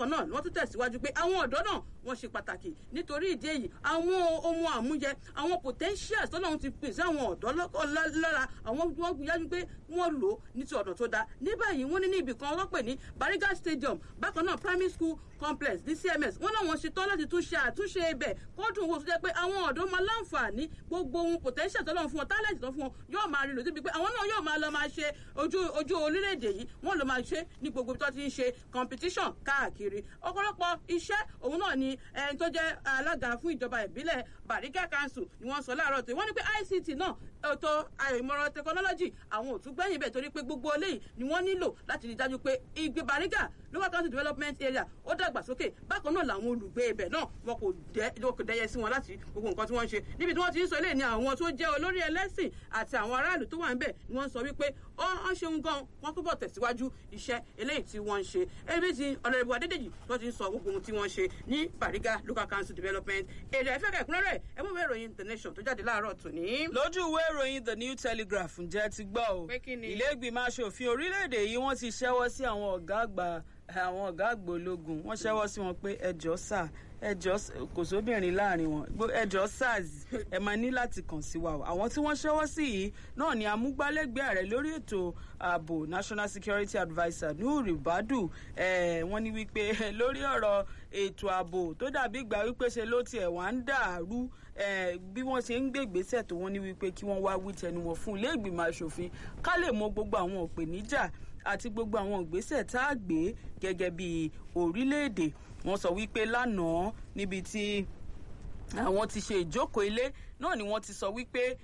S2: bákan náà wọ́n tún tẹ̀síwájú pé àwọn ọ̀dọ́ náà wọ́n ṣe pàtàkì nítorí ìdí èyí àwọn ohun àmúyẹ àwọn potentials tọ́lọ́run ti pèsè àwọn ọ̀dọ́ lára àwọn wọ́n gbìyànjú pé wọ́n lò ó ní ti ọ̀nà tó dáa ní báyìí wọ́n ní ní ibì kan wọ́n pè ní Bariga Stadium bákan náà primary school complex ní CMS wọ́n náà wọ́n ṣetán láti tún ṣe àtúnṣe ibẹ̀ kódùn wo tó jẹ́ pé àwọn ọ̀dọ́ máa láǹfààní gbogbo ohun potential tọ́lọ́run fún wọn talent tó fún wọn yóò máa rí lò débi pé àwọn náà yóò máa lọ máa ṣe ojú ojú orílẹ̀-èdè yìí wọ́n lọ máa ṣe ní gbogbo ibi tó ti ń ṣe competition káàkiri ọ̀pọ̀lọpọ̀ iṣẹ́ òun náà ni ẹni tó jẹ́ alága fún ìjọba ìbílẹ̀ Bariga Council ni wọ́n sọ láàárọ̀ tó wọ́n ní pé ICT náà ètò ìmọ̀ràn technology àwọn ò tún gbẹ̀yìn bẹ̀ torí pé gbogbo eléyìí ni wọ́n nílò láti rí dájú pé ìgbé Bariga local council development area ó dàgbàsókè bákan náà làwọn olùgbé ibẹ̀ náà wọn kò dẹyẹ sí wọn láti gbogbo nǹkan tí wọ́n ń ṣe níbi tí wọ́n ti ń sọ eléyìí ni àwọn tó jẹ́ olórí ẹlẹ́sìn àti àwọn aráàlú tó wà ń bẹ̀ ni wọ́n sọ wípé ó ń ṣeun gan wọ́n túbọ̀ tẹ̀síwájú iṣẹ́ eléyìí tí wọ́n ń ṣe ebi ti ọ̀nàdìbò adédèjì tó ti ń sọ gbogbo ohun tí wọ́n ń ṣe ní Bariga local council development area ẹ̀fẹ́ kẹ̀kúnrẹ́rẹ́ ẹ mú ìwé ìròyìn the nation tó jáde láàárọ̀ tòní.
S1: lójú ìwé ìròyìn the new telegraph ǹjẹ́ ti gbọ́ o ilé ìgbìmọ̀ asòfin orílẹ̀-èdè yìí wọ́n ti ṣẹ́wọ́ sí àwọn ọ̀gá àgbà àwọn ọ̀gá àgbà ológun wọ́n ṣẹ́wọ́ sí wọn pé ẹjọ́ sà ẹjọ́ kò sóbìnrin láàrin wọn ẹjọ́ sars ẹ máa ní láti kàn sí wa o àwọn tí wọ́n ṣẹ́wọ́ sí yìí náà ni amúgbálẹ́gbẹ̀ẹ́ ààrẹ lórí ètò ààbò national security adviser nuhu badu wọ́n ní wípé lórí ọ̀rọ̀ ètò ààbò tó dàbí ìgbà wípé ṣe ló tiẹ̀ wá ń dàrú bí wọ́n ṣe ń gbé ìgbésẹ̀ tó wọ́n ní wípé kí wọ́n wá wí tẹnu wọn fún ilé ìgbìmọ̀ asòfin ká lè mọ gbogbo àwọn òpèníjà àti gbogbo àwọn ìgbésẹ̀ tá a gbé gẹ́gẹ́ bí orílẹ̀-èdè wọ́n sọ wípé lánàá níbi tí àwọn ti ṣe ìjókòó ilé náà ni wọ́n ti sọ wípé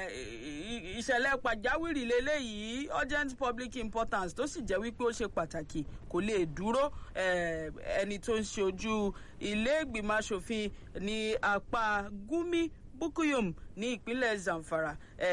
S1: ìṣẹ̀lẹ̀ pàjáwìrì lélẹ́yìí urgent public importance tó sì jẹ́ wípé ó ṣe pàtàkì kò lè dúró ẹni tó ń ṣe ojú ilé ìgbìmọ̀ asòfin ní apá Gumi Bukuyum ní ìpínlẹ̀ Zamfara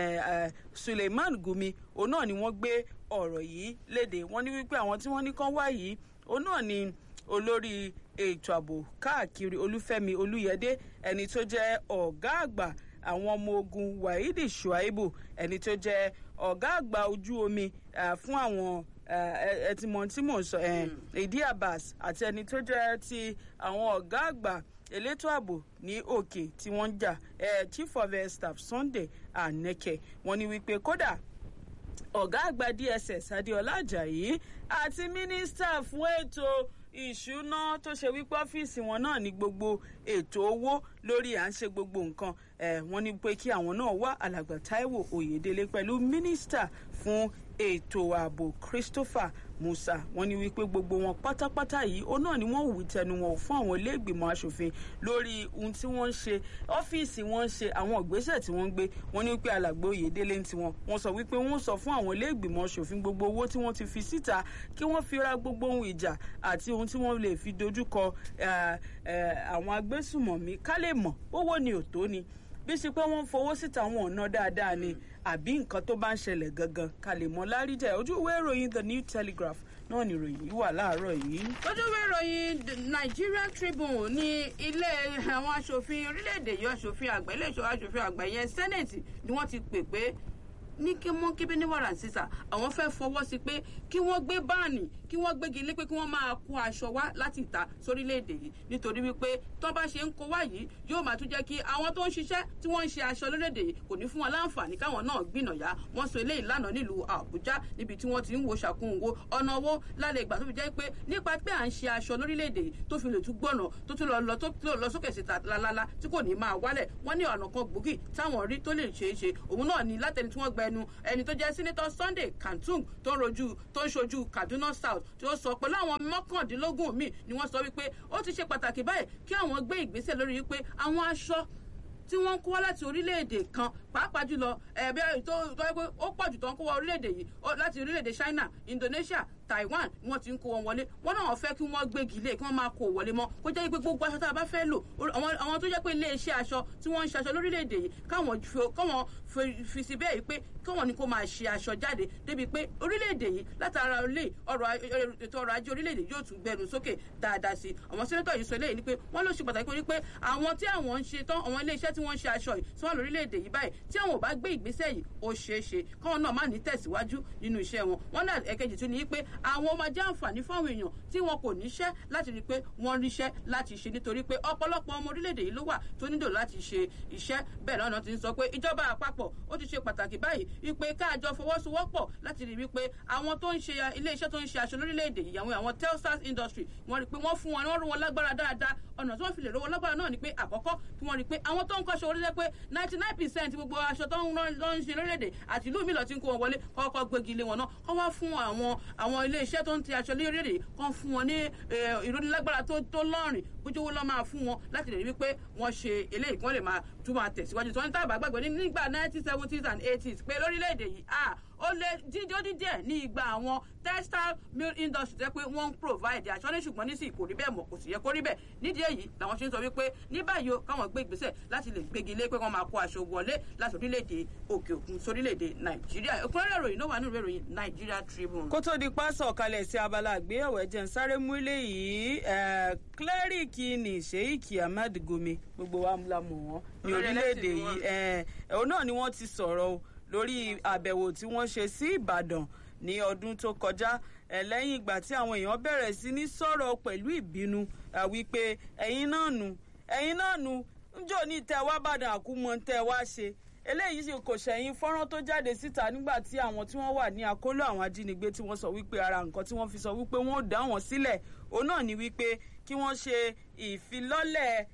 S1: Suleiman Gumi òun náà ni wọ́n gbé ọ̀rọ̀ yìí léde wọ́n ní wípé àwọn tí wọ́n ní kán wá yìí òun náà ni olórí ètò ààbò káàkiri olúfẹ́mi olúyẹdé ẹni tó jẹ́ ọ̀gá àgbà àwọn ọmọ ogun wahidi shuaibu ẹni tó jẹ́ ọ̀gá àgbà ojú omi fún àwọn ẹtìmọ̀ tí mò ń sọ ìdí abbas àti ẹni tó jẹ́ ti àwọn ọ̀gá àgbà elétò ààbò ní òkè tí wọ́n ń jà chief of air staff sunday aneke wọ́n ní wípé kódà ọ̀gá àgbà dss adéọlá ajayi àti mínísítà fún ètò ìṣúná tó ṣe wípé ọ́fíìsì wọn náà ní gbogbo ètò owó lórí à ń ṣe gbogbo nǹkan ẹ̀ wọ́n ní pé kí àwọn náà wá alàgbà taiwo oyèdélé pẹ̀lú mínísítà fún ètò ààbò christopher musa wọ́n ní wípé gbogbo wọn pátápátá yìí ó náà ni wọ́n wù tẹnu wọn fún àwọn iléègbìmọ̀ asòfin lórí ohun tí wọ́n ń ṣe ọ́fíìsì wọn ń ṣe àwọn ìgbésẹ̀ tí wọ́n ń gbé wọ́n ní wípé alàgbà oyèdélé ń tiwọn wọ́n sọ wípé wọ́n sọ fún àwọn iléègbìmọ̀ asòfin gbogbo owó tí wọ́n ti fi síta kí wọ́n fi ra gbogbo ohun ìjà àti ohun tí wọ́n lè fi dojúkọ àwọn agbésùmọ̀mí ká lè mọ̀ owó ni òtó ni bí sí pé wọ́n ń fowó síta wọn ọ̀nà dáadáa ni àbí nǹkan tó bá ń ṣẹlẹ̀ gangan ká lè mọ láríjà ojú ìwé ìròyìn the new telegraph náà ni ìròyìn yìí wà láàárọ̀ yìí.
S2: ojú ìwé ìròyìn Nigerian Tribune ní ilé àwọn aṣòfin orílẹ̀-èdè yìí aṣòfin àgbà ilé ìṣọ́ aṣòfin àgbà yẹn senate ni wọ́n ti pè pé ní kí wọ́n kébé ní wàrà sísà àwọn fẹ́ fọwọ́ sí pé kí wọ́n gbé báàní kí wọ́n gbégi lé pé kí wọ́n máa kó aṣọ wá láti ìta sórílẹ̀-èdè yìí nítorí wípé tó bá ṣe ń kó wá yìí yóò máa tún jẹ́ kí àwọn tó ń ṣiṣẹ́ tí wọ́n ń ṣe aṣọ lórílẹ̀-èdè yìí kò ní fún wọn láǹfààní káwọn náà gbìnàyà wọ́n sọ eléyìí lánàá nílùú Àbújá níbi tí wọ́n ti ń wo ṣàkóńwó ọ̀nà owó lálẹ́ ìgbà tó fi jẹ́ pé nípa pé à ń ṣe aṣọ lórílẹ̀-èdè yìí tó fi lè tún gbọ̀nà tó tún lọ lọ tó lọ sókè síta lálálá tí kò ní máa wálẹ̀ wọ́n ní ọ̀nà kan gbòógì táwọn rí tó lè ṣeé ṣe òun náà ni látẹni tí wọ́n gba ẹnu ẹni tó jẹ́ sínítọ́ Sunday Kantung tó ń rojú tó ń ṣojú Kaduna South tí ó sọ pẹ̀lú àwọn mọ́kàndínlógún míì ni wọ́n sọ wípé ó ti ṣe pàtàkì báyìí kí àwọn gbé ìgbésẹ̀ lórí wípé àwọn aṣọ tí wọ́n ń kó wá láti orílẹ̀-èdè kan pàápàá jùlọ ẹ̀bí tó tó yẹ pé ó pọ̀ jù tó ń kó wá orílẹ̀-èdè yìí láti orílẹ̀-èdè China Indonesia Taiwan ni wọ́n ti ń kó wọn wọlé wọ́n náà fẹ́ kí wọ́n gbégi lé kí wọ́n máa kó wọlé mọ́ kó jẹ́ pé gbogbo aṣọ tá a bá fẹ́ lò àwọn tó jẹ́ pé ilé iṣẹ́ aṣọ tí wọ́n ń ṣe aṣọ lórílẹ̀‐èdè yìí káwọn fi sí bẹ́ẹ̀ pé káwọn ni kó máa ṣe aṣọ jáde débi pé orílẹ̀‐èdè yìí látara ilé ọrọ̀ ètò ọrọ̀ ajé orílẹ̀‐èdè yóò tún gbẹnu sókè dáadáa sí àwọn sẹ́nẹ́tọ̀ yìí sọ eléyìí ni pé wọ́n ló ṣe pàtàkì pé àwọn tí àwọn ń ṣe tán àwọn ilé iṣẹ́ tí wọ́n ń ṣe aṣọ yìí tí wọ́n lórílẹ̀‐èdè yìí báyìí tí àwọn ò bá gbé ìgbésẹ̀ yìí ó ṣeé ṣe káwọn náà má ní tẹ̀síwájú nínú iṣẹ́ wọn wọ́n náà ẹ̀kejì tún ní pé àwọn máa jẹ́ àǹfààní fáwọn èèyàn tí wọn kò níṣẹ́ láti rí i pé wọ́n ríṣẹ́ láti ṣe nítorí pé ọ̀pọ̀lọpọ̀ ọmọ orílẹ̀-èdè yìí ló wà tó nílò láti ṣe iṣẹ́ bẹ́ẹ̀ lọ́nà ti ń sọ pé ìjọba àpapọ̀ ó ti ṣe pàtàkì báyìí wípé káàjọ fọwọ́sowọ́pọ̀ láti rí i wípé àwọn tó ń ṣe ilé-iṣẹ́ tó ń ṣe aṣọ lórílẹ̀-èdè yìí àwọn àwọn telstar industry wọ́n rí i pé wọ́n fún wọn wọ́n rú wọn lágbára dáadáa ọ̀nà tí wọ́n fi lè rówó lágbára náà ni pé àkọ́kọ́ kí wọ́n rí i pé àwọn tó ń kọ́ṣe orílẹ̀ pé ninety nine percent gbogbo aṣọ tó ń ṣe lórílẹ̀-èdè àti ìlú mi lọ ti ń kó wọn wọlé kọ́kọ́ gbégi lé wọn náà kọ́ wá fún àwọn àwọn ilé-iṣẹ́ tó ń ti aṣọ lórílẹ̀-èdè kan fún wọn ní ìrónilágbára tó tó lọ́rìn bójúwó lọ́ máa fún wọn láti lè rí wípé wọ́n ṣe eléyìí kí wọ́n lè máa tún máa tẹ̀síwájú tí wọ́n ń tàbá gbàgbé nígbà nineteen seventies and eighties pé lórílẹ̀‐èdè yìí ó lé dídó dídíẹ̀ ní ìgbà àwọn textile mill industry tẹ́ pé wọ́n ń provide aṣọ ní ṣùgbọ́n nísìnyí kò rí bẹ́ẹ̀ mọ̀ kò sì yẹ kó rí bẹ́ẹ̀ nídìí èyí làwọn ṣe ń sọ wípé ní báyìí o káwọn gbé ìgbésẹ̀ láti lè gbégi lé pé wọ́n máa kó aṣọ wọlé láti orílẹ̀-èdè òkè òkun sórílẹ̀-èdè nàìjíríà ìpínlẹ̀ ìròyìn náà wà nínú ìròyìn nigeria tribune.
S1: kó tó di pásọ̀ kalẹ̀ sí abala àgbéyẹ̀wò ẹ̀jẹ̀ ń sáré mú ilé yìí klẹ́ríkì ní sheik ahmed gome gbogbo wa la mọ̀ wọ́n ní orílẹ̀-èdè yìí òun náà ni wọ́n ti sọ̀rọ̀ lórí àbẹ̀wò tí wọ́n ṣe sí ìbàdàn ní ọdún tó kọjá lẹ́yìn ìgbà tí àwọn èèyàn bẹ̀rẹ̀ sí ní sọ̀rọ̀ pẹ̀lú ìbínú wípé ẹ̀yin náà nù ẹ̀yin náà nù njó ní tẹ wá bàdàn àkúmọ̀ tẹ wá ṣe eléyìí sì kò ṣẹ̀yìn fọ́nrán tó jáde síta nígbà tí àwọn tí wọ́n wà ní àkóló àwọn ajínigbé tí wọ́n sọ wípé ara nǹkan tí wọ́n fi sọ wípé wọ́n ò dá wọn sílẹ̀ òun náà ni wípé kí wọ́n ṣe ìfilọ́lẹ̀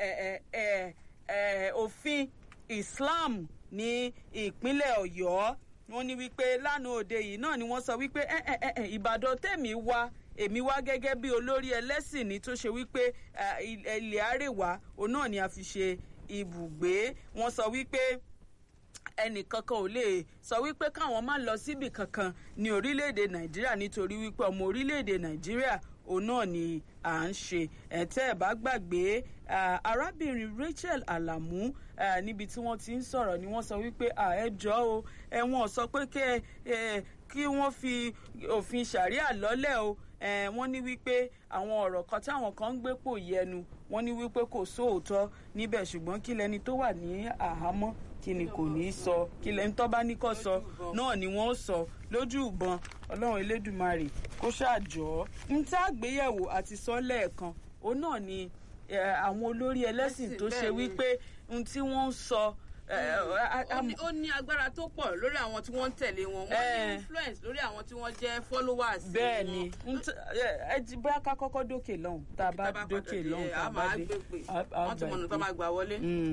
S1: òfin islam ní ìpínlẹ̀ ọ̀yọ́ wọ́n ní wípé lánàá òde yìí náà ni wọ́n sọ wípé ìbàdàn tèmi wá èmi wá gẹ́gẹ́ bí olórí ẹlẹ́sìn ní tó ṣe wípé ilẹ̀ àrèwá òun náà ni a fi ṣe ibùgbé wọ́n sọ wípé ẹnìkankan ò lè sọ wípé káwọn má lọ síbì kankan ní orílẹ̀-èdè nàìjíríà nítorí wípé ọmọ orílẹ̀-èdè nàìjíríà òun náà ni à ń ṣe ẹ̀tẹ́ ẹ̀ bá gbàgbé arábìnrin rachel alamu níbi tí wọ́n ti ń sọ̀rọ̀ ni wọ́n sọ wípé ẹ jọ o ẹ̀wọ̀n sọ pé kí wọ́n fi òfin ṣàríà lọ́lẹ̀ o wọ́n ní wípé àwọn ọ̀rọ̀ kan táwọn kan ń gbé pò yẹnu wọ́n ní wípé kò sóòótọ́ níbẹ̀ ṣùgbọ́n kí lẹni tó wà ní àhámọ́ kí ni kò ní í sọ kí lẹni tó bá ní kó sọ náà ni wọ́n sọ lójú ìbọn ọlọ́run elédùnmarè kó ṣàjọ́ ń tá àgbéyẹ̀wò àti sọ lẹ́ẹ̀kan òun náà ni àwọn olórí ẹlẹ́sìn tó ṣe wípé ohun tí wọ́n ń sọ
S2: ó ní agbára tó pọ̀ lórí àwọn tí wọ́n ń tẹ̀lé wọn wọ́n ní influence lórí àwọn tí wọ́n jẹ́ followers.
S1: bẹ́ẹ̀ ni ẹ ti bá ká kọ́kọ́ dókè lọ́hùn tá a bá dókè lọ́hùn tá a bá dé
S2: wọ́n ti mọ̀nà tó máa gbà wọlé.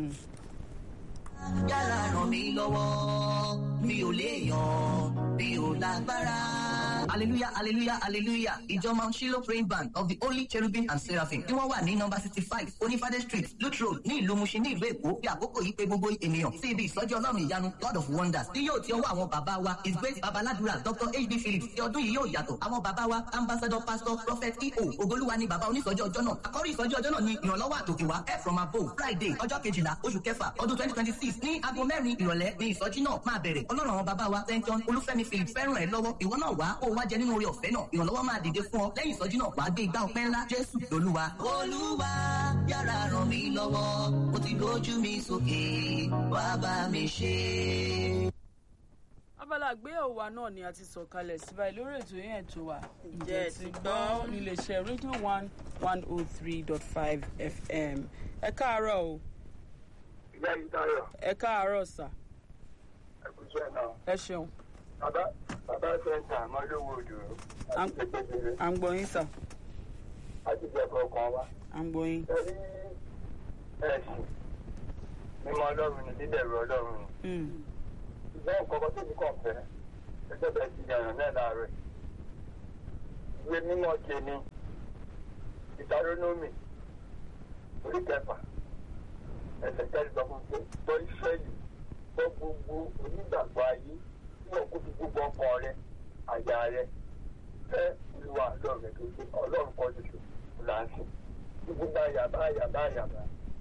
S3: yàrá ràn mí lọ́wọ́ mi ò léèyàn mi ò lágbára. hallelujah hallelujah hallelujah ìjọ mount shiloh praying band of the holy cherubim and seraphim tí wọ́n wà ní nọmba sixty five onífàdé street luke road ní ìlú mushin ní ìlú èkó bí àkókò yìí pé gbogbo ènìyàn sí ibi ìsọjí ọlọ́run ìyanu god of wonders tí yóò ti ọwọ́ àwọn bàbá wa his grace babaládùúrà dr hb phillips ti ọdún yìí yóò yàtọ̀ àwọn bàbá wa ambassador pastor prophet eo ogolúwa ni bàbá onísọjí ọjọ́ náà àkọ́rí ìsọjí ọjọ́ náà ni ìrànlọ́wọ́ àtòkè wa help from above friday ọjọ́ kejìlá oṣù kẹfà ọdún twenty twenty six ní aago mẹ́rin ìrọ̀lẹ́ ní ìsọjí náà máa bẹ̀rẹ̀ ọlọ́run àwọn bàbá wa st john olúfẹ́mi phillips fẹ́ràn ẹ̀ lọ́wọ́ ìwọ náà wá kó o wá jẹ nínú oore ọ̀fẹ́ náà ìrànlọ́wọ́ máa dìde fún ọ lẹ́yìn ìsọjí náà wàá gbé igbá ọpẹ́ ńlá jésù lolúwa. olúwa yàrá ràn mí lọ́wọ́ mo ti gbójú mi sókè wá bá mi ṣe.
S1: abala àgbéyẹ̀wò wa náà ni a ti sọ kalẹ̀ síbáyé lórí ètò yẹn tó wà
S2: Ǹjẹ́
S1: ǹjẹ́
S2: ti
S1: ti
S2: gbọ́?
S1: gbọ́ níléeṣẹ́ rédíò one one oh three dot five fm ẹ káàárọ̀ o
S4: ìyá yìí dáyọ̀
S1: ẹ káàárọ̀ sà
S4: ẹ̀kúnṣẹ́ náà
S1: ẹ ṣeun
S4: bàbá bàbá sẹ́ńtà mọ́lówó òdò
S1: Am-
S4: àti kékeré
S1: à ń gbọ́ yín sà
S4: àti ìjẹ́kọ̀ kan wá.
S1: à ń gbọ́ yín
S4: ẹ̀rí ẹ̀sìn mímọ́ ọlọ́run ni dídẹ̀rù ọlọ́run ni.
S1: Mm,
S4: ṣùgbọ́n nǹkan kan tó ní kàn fẹ́ ẹgbẹ́ bẹ́ẹ̀ ti yàrá náà láàárọ̀ yìí. ìwé mímọ́ ṣe ni ìtarónómì orí kẹfà ẹsẹ̀ kẹrin sọ fún pé gbọ́ ìṣẹ́yìn gbọ́ gbogbo onígbàgbọ́ ayé tí wọ́n kó fi gbogbo ọkàn rẹ àyà rẹ fẹ́ olúwa ọlọ́run rẹ tó ṣe ọlọ́run kan ṣoṣo là ń sìn ní gbogbo àyàbá àyàbá àyàbá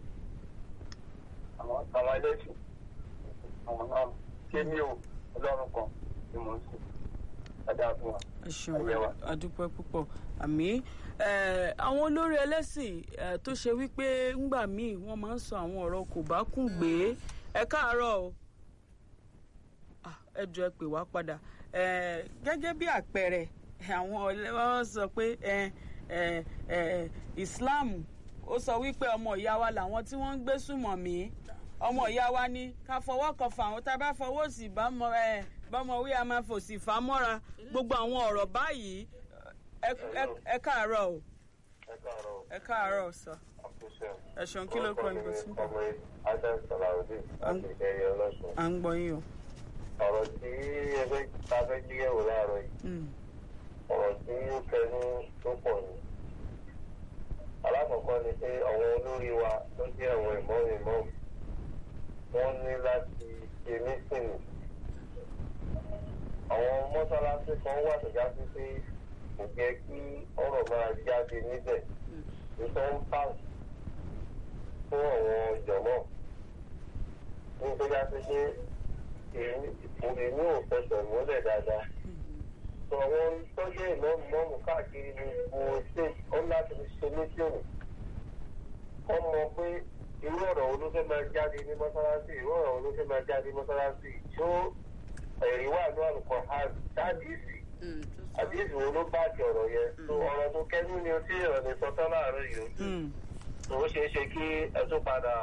S4: àwọn àwọn ẹlẹ́sìn àwọn náà ṣé ní o ọlọ́run kan ni mò ń sìn dáadáa fún wa.
S1: ẹ ṣeun
S4: Ayé wa.
S1: adúpẹ́ púpọ̀ àmì eh, àwọn olórí ẹlẹ́sìn eh, tó ṣe wípé ńgbà míì wọ́n máa ń sọ àwọn ọ̀rọ̀ kò bá kùn gbé ẹ káàárọ̀ o Ah, ẹ jọ ẹ pè wá padà Eh, gẹ́gẹ́ bí àpẹẹrẹ àwọn ọlẹ́wọ́n sọ pé ẹ, ẹ, ẹ, Islam ó sọ wípé ọmọ ìyá wa làwọn tí wọ́n ń gbé sùmọ̀ mí ọmọ ìyá wa ní ká fọwọ́ kan fà wọ́n tá a bá fọwọ́ sí bámọ ẹ bámọ wí a máa fòsì fà á mọ́ra gbogbo àwọn ọ̀rọ̀ báyìí ẹ- ẹ- ẹ káàárọ̀ o
S4: ẹ káàárọ̀
S1: ẹ káàárọ̀ sọ
S4: àkóso
S1: ẹ ṣeun kí ló kọ ìbò sí.
S4: ọmọ adam salawudeen láti ìkẹyẹ ọlọ́sùn
S1: à ń gbọ́ yín o.
S4: ọ̀rọ̀ tí ẹgbẹ́ ta fẹ́ gbéyẹ̀wò láàárọ̀ yìí
S1: Mm.
S4: ọ̀rọ̀ tí ó kẹnu tó pọ̀ ni. alákọ̀ọ́kọ́ ni pé àwọn olórí wa tó jẹ́ àwọn ìmọ̀ọ́mù ìmọ̀ọ́mù wọ́n ní láti ṣe mísìnì. àwọn mọ́sálásí kan wà tó já sí pé kò jẹ́ kí ọ̀rọ̀ máa jáde níbẹ̀ nítorí ń pàṣẹ fún àwọn jọ̀mọ́ ní tó já sí pé èmi ò fẹsẹ̀ múlẹ̀ dáadáa sọ àwọn tọ́jú ìmọ̀ọ́mù mọ́ọ̀mù káàkiri ní gbogbo state ó láti fi ṣe mísíọ̀nù kọ́ mọ pé irú ọ̀rọ̀ wo ló fẹ́ máa jáde ní mọ́sálásí irú ọ̀rọ̀ wo ló fẹ́ máa jáde ní mọ́sálásí tó ẹ̀rí wà ní àlùkò hàn dáàdìsì
S2: Mm, tó sọ.
S4: àdìsì wo ló bá ti ọ̀rọ̀ yẹn tó ọ̀rọ̀ tó kẹ́nu ni o tí ìrọ̀ lè sọ tán láàárọ̀ yìí
S1: Mm.
S4: tó ó ṣeé ṣe kí ẹ tún padà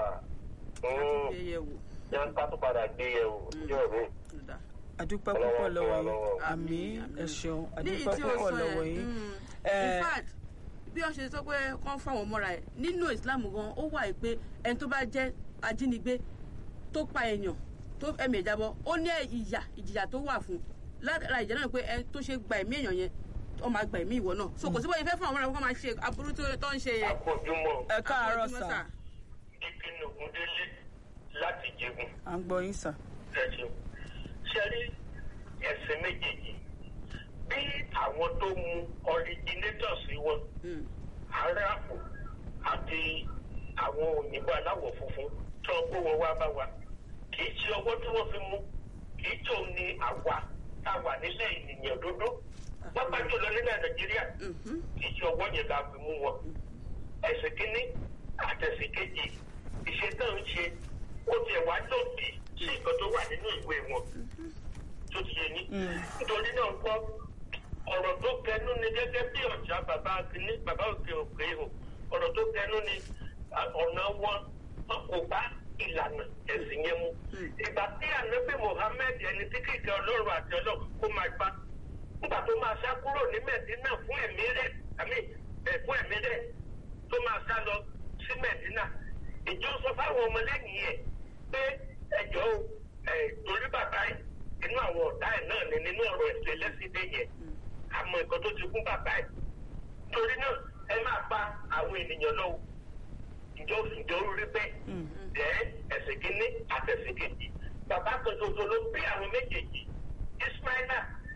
S2: yẹyẹ wò
S4: yẹn ká tún padà gbé yẹ̀wò ní ọ̀rẹ́
S2: tó dáa.
S1: adúpẹ́ púpọ̀ lọ́wọ́ yín
S4: Ọlọ́wọ́
S1: àmì ẹ ṣeun
S2: ní
S1: adúpẹ́
S2: ìtí o
S1: púpọ̀
S2: sọ
S1: lọ́wọ́
S2: yẹn
S1: yín.
S2: mm,
S1: Eh,
S2: in fact bí wọ́n ṣe sọ pé kán fáwọn mọ́ra ẹ̀ nínú Islam gan ó wà pé ẹni tó bá jẹ́ ajínigbé tó pa èèyàn tó ẹ̀mí ẹ̀ jábọ́ ó ní ìyà ìjìyà tó wà fún lára ìjà náà pé ẹni tó ṣe gba ẹ̀mí èèyàn yẹn ó máa gba ẹ̀mí ìwọ náà so kò sí bóyá ìfẹ́ fún àwọn ọmọ máa ṣe aburú tó tó ń ṣe yẹn.
S4: àkójúmọ́
S1: ẹ káàárọ̀
S2: Àpọ̀jùmọ́
S1: sà
S4: ìpinnu ògúndélé láti jẹun
S1: à ń gbọ́ yín sà.
S4: ẹ̀sìn ṣẹ́rí ẹ̀sìn méjèèjì bí àwọn tó mú originators wọn
S2: Mm,
S4: aráàpù àti àwọn òyìnbó aláwọ̀ funfun tó ń kó wọn wá bá wa kì í ṣe ọwọ́ tí wọ́n fi mú kì í tó ní àwa tá a wà nílẹ̀ ènìyàn dúdú wọ́n bá jùlọ nílẹ̀ nàìjíríà
S2: mhm,
S4: kì í ṣe ọwọ́ yẹn la fi mú wọn. ẹ̀sìn kínní àtẹ̀sìn kejì ìṣe náà ń ṣe ó tiẹ̀ wá lòdì sí nǹkan tó wà nínú ìwé wọn tó ti yé ní. nítorí náà ń kọ́ ọ̀rọ̀ tó kẹnu ni gẹ́gẹ́ bí ọ̀já bàbá kínní bàbá òkè òkè ihò ọ̀rọ̀ tó kẹnu ni à, ọ̀nà wọn wọn kò bá ìlànà ẹ̀sìn yẹn mu. ìgbà tí ànábì Muhammed ẹni tí kìkẹ́ ọlọ́run àti ọlọ́run kó máa gbá nígbà tó máa sá kúrò ní mẹ̀dínà fún ẹ̀mí rẹ̀ àmì ẹ̀ fún ẹ̀mí rẹ̀ tó máa sá lọ sí mẹ̀dínà ìjọ sọ fáwọn ọmọlẹ́yìn ẹ̀ pé ẹ̀jọ́ o ẹ̀ torí bàbá ẹ̀ inú àwọn ọ̀tá ẹ̀ náà ni nínú ọ̀rọ̀ ẹ̀sìn ẹlẹ́sìndé yẹn àmọ́ nǹkan tó ti kún bàbá ẹ̀ torí náà ẹ máa pa àwọn ènìyàn lọ́wọ́ ìjọ ìjọ rí bẹ́ẹ̀ jẹ́ ẹ̀sìn kínní àtẹ̀sìn kejì bàbá kan ṣoṣo ló bí àwọn méjèèjì ismaila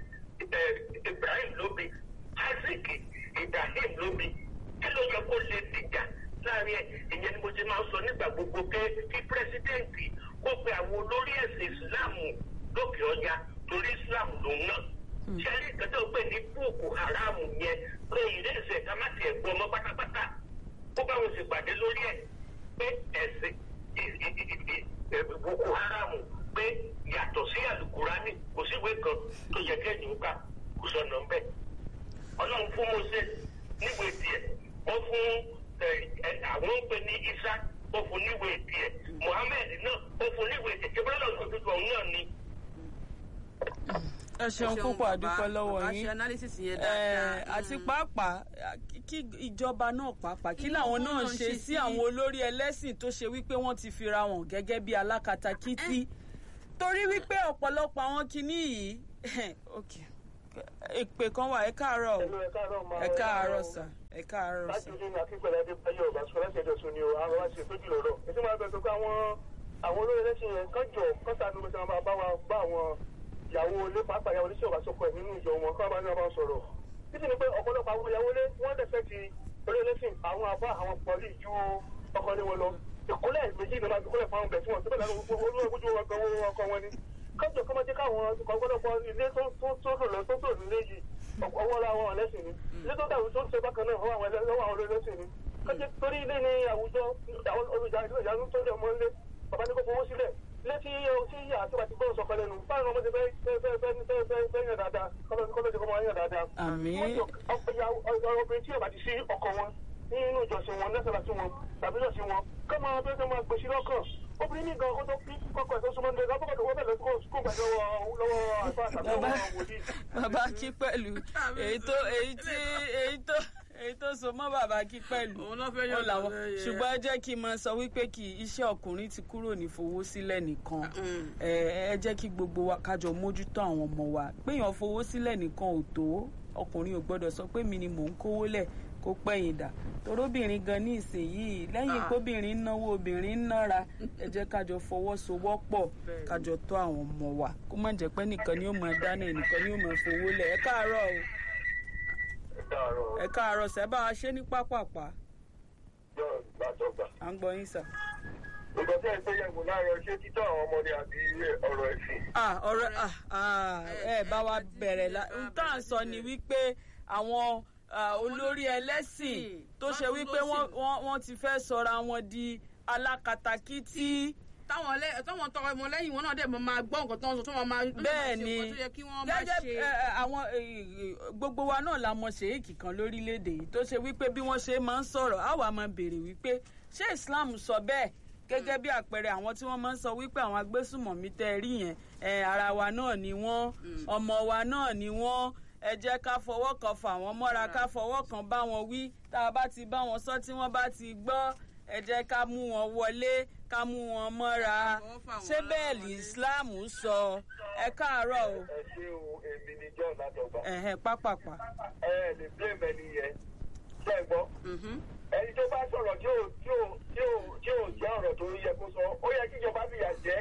S4: eh, ibrahim ló bí isaac ibrahim ló bí kí ló yẹ kó lè dìjà láàrin ẹ ìyẹn ni mo ti máa ń sọ nígbà gbogbo pé kí pírẹsidẹ́ǹtì kó pe àwọn olórí ẹ̀sìn ìsìláàmù lókè ọjà torí islam lòun náà ṣẹ́rí ìkẹtẹ́ ò pè ní boko haram yẹn pé ìrẹsẹ̀ ká má tiẹ̀ gbọ́ ọmọ pátápátá ó bá wọn sì pàdé lórí ẹ̀ pé ẹ̀sìn ì- ì- ì- ì- boko haram pé yàtọ̀ sí àlùkùránì kò síwé kan tó yẹ kẹ́yìn ó kà kò sọ̀nà ń bẹ̀. ọlọ́run fún moses níwèé tiẹ̀ ó fún ẹ, ẹ, àwọn ń pè ní isa ó fún níwèé tiẹ̀ muhammed náà ó fún níwèé tiẹ̀ kébọ́lá lọ́sọ̀ tuntun ọ̀hún náà ni.
S1: ẹ ṣeun púpọ̀ àdúpẹ́ lọ́wọ́
S2: bàbá
S1: yín
S2: ṣe analysis yẹn
S1: Eh,
S2: dáadáa.
S1: àti
S2: Mm.
S1: pàápàá kí ìjọba náà pàápàá kí
S2: Kí
S1: làwọn
S2: làwọn
S1: náà
S2: náà
S1: ṣe
S2: ṣe
S1: sí
S2: sí-
S1: àwọn olórí ẹlẹ́sìn tó ṣe wípé wọ́n ti fira wọn gẹ́gẹ́ bí alákatakítí torí wípé ọ̀pọ̀lọpọ̀ àwọn kinní yìí ok ìpè kan wà ẹ káàárọ̀ o
S4: ẹ káàárọ̀ máa
S1: ẹ káàárọ̀ sà ẹ káàárọ̀
S4: láti
S1: sà.
S4: ilé ní akínkpẹ̀lẹ̀ adébáyọ̀ ọ̀bà sọ láti ẹjọ́ sọ ni o àwọn wá sí ìtọ́jú lọ́rọ̀ ètò máa bẹ̀rẹ̀ pé àwọn àwọn olórí ẹlẹ́sìn yẹn kán jọ kán sànú ló ti máa bá wa bá àwọn ìyàwó ilé pàápàá ìyàwó ilé ṣọ̀bà sọkọ ẹ̀ nínú ìjọ wọn kán bá ní wọn bá sọ̀rọ̀ títí ni pé ọ̀pọ̀lọpọ̀ àwọn ìyàwó ilé wọ́n dẹ̀fẹ́ ti olórí ẹlẹ́sìn àwọn àbá àwọn pọ̀lì ju ọkọ ní wọn lọ ìkúlẹ̀ méjì ni wọ́n ti kúlẹ̀ fáwọn bẹ̀ tí wọ́n ti bẹ̀rẹ̀ olóògùn wọn gan owó ọkọ wọn ni kọ́jọ kọ́mọdé káwọn ọ̀pọ̀lọpọ̀ ilé tó tó tó lò lọ tó tó nílé yìí ọwọ́ la wọn ẹlẹ́sìn ni ilé tó dàrú tó ń ṣe bákan náà ọwọ́ àwọn ẹlẹ́- lọ́wọ́ àwọn ẹlẹ́sìn ni kọ́jọ torí ilé ní àwùjọ olùjà ìyanu tó lẹ̀ mọ́ ilé bàbá ní kó fowó sílẹ̀ létí tí àti àti gbọ́dọ̀ sọ̀kan lẹ́nu báwọn ọmọdé fẹ́ fẹ́ fẹ́ fẹ́ fẹ́ fẹ́ fẹ́ yàn dáadáa kọ́lọ́dé kọ́ máa yàn dáadáa.
S1: Àmín.
S4: obìnrin tí yóò bá ti sí ọkọ wọn nínú ìjọsìn wọn lẹ́sẹ̀ láti wọn tàbí lọ́sìn wọn kọ́ máa bẹ́ẹ̀ kọ́ máa gbèsè lọ́kàn obìnrin ní gan kó tó kí kọ́kọ́ ẹ̀ tó súnmọ́ ní ẹ̀ka kọ́kọ́ tó wọ́n bẹ̀rẹ̀ kó kó gbà lọ́wọ́ lọ́wọ́ àgbà tàbí
S1: bàbá
S4: lọ́wọ́ wòlíì.
S1: bàbá kí pẹ̀lú èyí tó èyí tí èyí tó èyí tó so mọ́ bàbá kí pẹ̀lú
S2: Òun ló fẹ́
S1: ó
S2: yọ̀dọ̀
S1: làwọn
S2: lẹ́yẹ.
S1: ṣùgbọ́n ẹ jẹ́ kí n máa sọ wípé kì í iṣẹ́ ọkùnrin ti kúrò ní fowó sílẹ̀ nìkan
S2: Mm.
S1: ẹ ẹ jẹ́ kí gbogbo wa kájọ mójútó àwọn ọmọ wa péyàn fowó sílẹ̀ nìkan ò tó ọkùnrin ò gbọ́dọ̀ sọ pé mi ni mò ń kówó lẹ̀ kó pẹ̀yìn dà torobìnrin gan ní ìsinyìí lẹ́yìn
S2: Ah.
S1: kóbìnrin ń náwó obìnrin ń nára ẹ jẹ́ kájọ fọwọ́sowọ́pọ̀
S2: Bẹ́ẹ̀ni.
S1: kájọ tó àwọn ọmọ wa kó má jẹ́ pé nìkan ni ó máa dáná ẹnìkan ni ó máa fowó lẹ̀ ẹ káàárọ̀ o
S4: ẹ káàárọ̀
S1: ẹ káàárọ̀ sẹ́ bá wa ṣe ní pápápá
S4: yọ̀ gbàjọgbà.
S1: à ń gbọ́ yín sà.
S4: nǹkan tí ẹ gbé yẹ̀wò láàárọ̀ ṣé títọ́ àwọn ọmọdé àbí ọ̀rọ̀ ẹ̀sìn.
S1: ah ọ̀rọ̀ ah ah ẹ bá wa bẹ̀rẹ̀ la n tá à ń sọ ni wípé àwọn ah, olórí ẹlẹ́sìn tó ṣe wípé wọ́n wọ́n- wọ́n ti fẹ́ sọra wọn di alákatakítí
S2: táwọn lẹ táwọn tọrọ ọmọ lẹ́yìn wọn náà dẹ̀ mọ máa gbọ́ nǹkan tó ń sọ tó máa máa
S1: bẹ́ẹ̀ ni
S2: ṣe nǹkan tó yẹ kí wọ́n máa
S1: gẹ́gẹ́
S2: ṣe.
S1: ẹ, ẹ, àwọn ẹ, ẹ, gbogbo wa náà la mọ ṣèyíkì kan lórílẹ̀‐èdè yìí tó ṣe wípé bí wọ́n ṣe máa ń sọ̀rọ̀ á wà máa béèrè wípé ṣé Islam sọ bẹ́ẹ̀ gẹ́gẹ́ bí àpẹẹrẹ àwọn tí wọ́n máa ń sọ wípé àwọn agbésùmọ̀mí tẹ́ ẹ rí yẹn ẹ, ara wa náà ni wọ́n ọmọ wa náà ni wọ́n ẹ jẹ́ ká fọwọ́ kan fà wọ́n mọ́ra ká fọwọ́ kan bá wọn wí tá a bá ti bá wọn sọ tí wọ́n bá ti gbọ́ ẹ jẹ́ ká mú wọn wọlé ká mú wọn mọ́ra
S2: Fọwọ́ fà wọ́n
S1: ṣé bẹ́ẹ̀
S2: láwọn
S1: lì
S2: wọlé.
S1: Islam sọ ẹ káàárọ̀ o
S4: ẹ ṣé o èmi ni john látọgbà.
S1: ẹ̀hẹ̀ pápápá.
S4: ẹ ẹ lè blame ẹni yẹn ṣe é gbọ́.
S2: Mhm.
S4: ẹni tó bá sọ̀rọ̀ tí ò tí ò tí ò tí ò jẹ́ ọ̀rọ̀ tó yẹ kó sọ ó yẹ kí ìjọba fìyà jẹ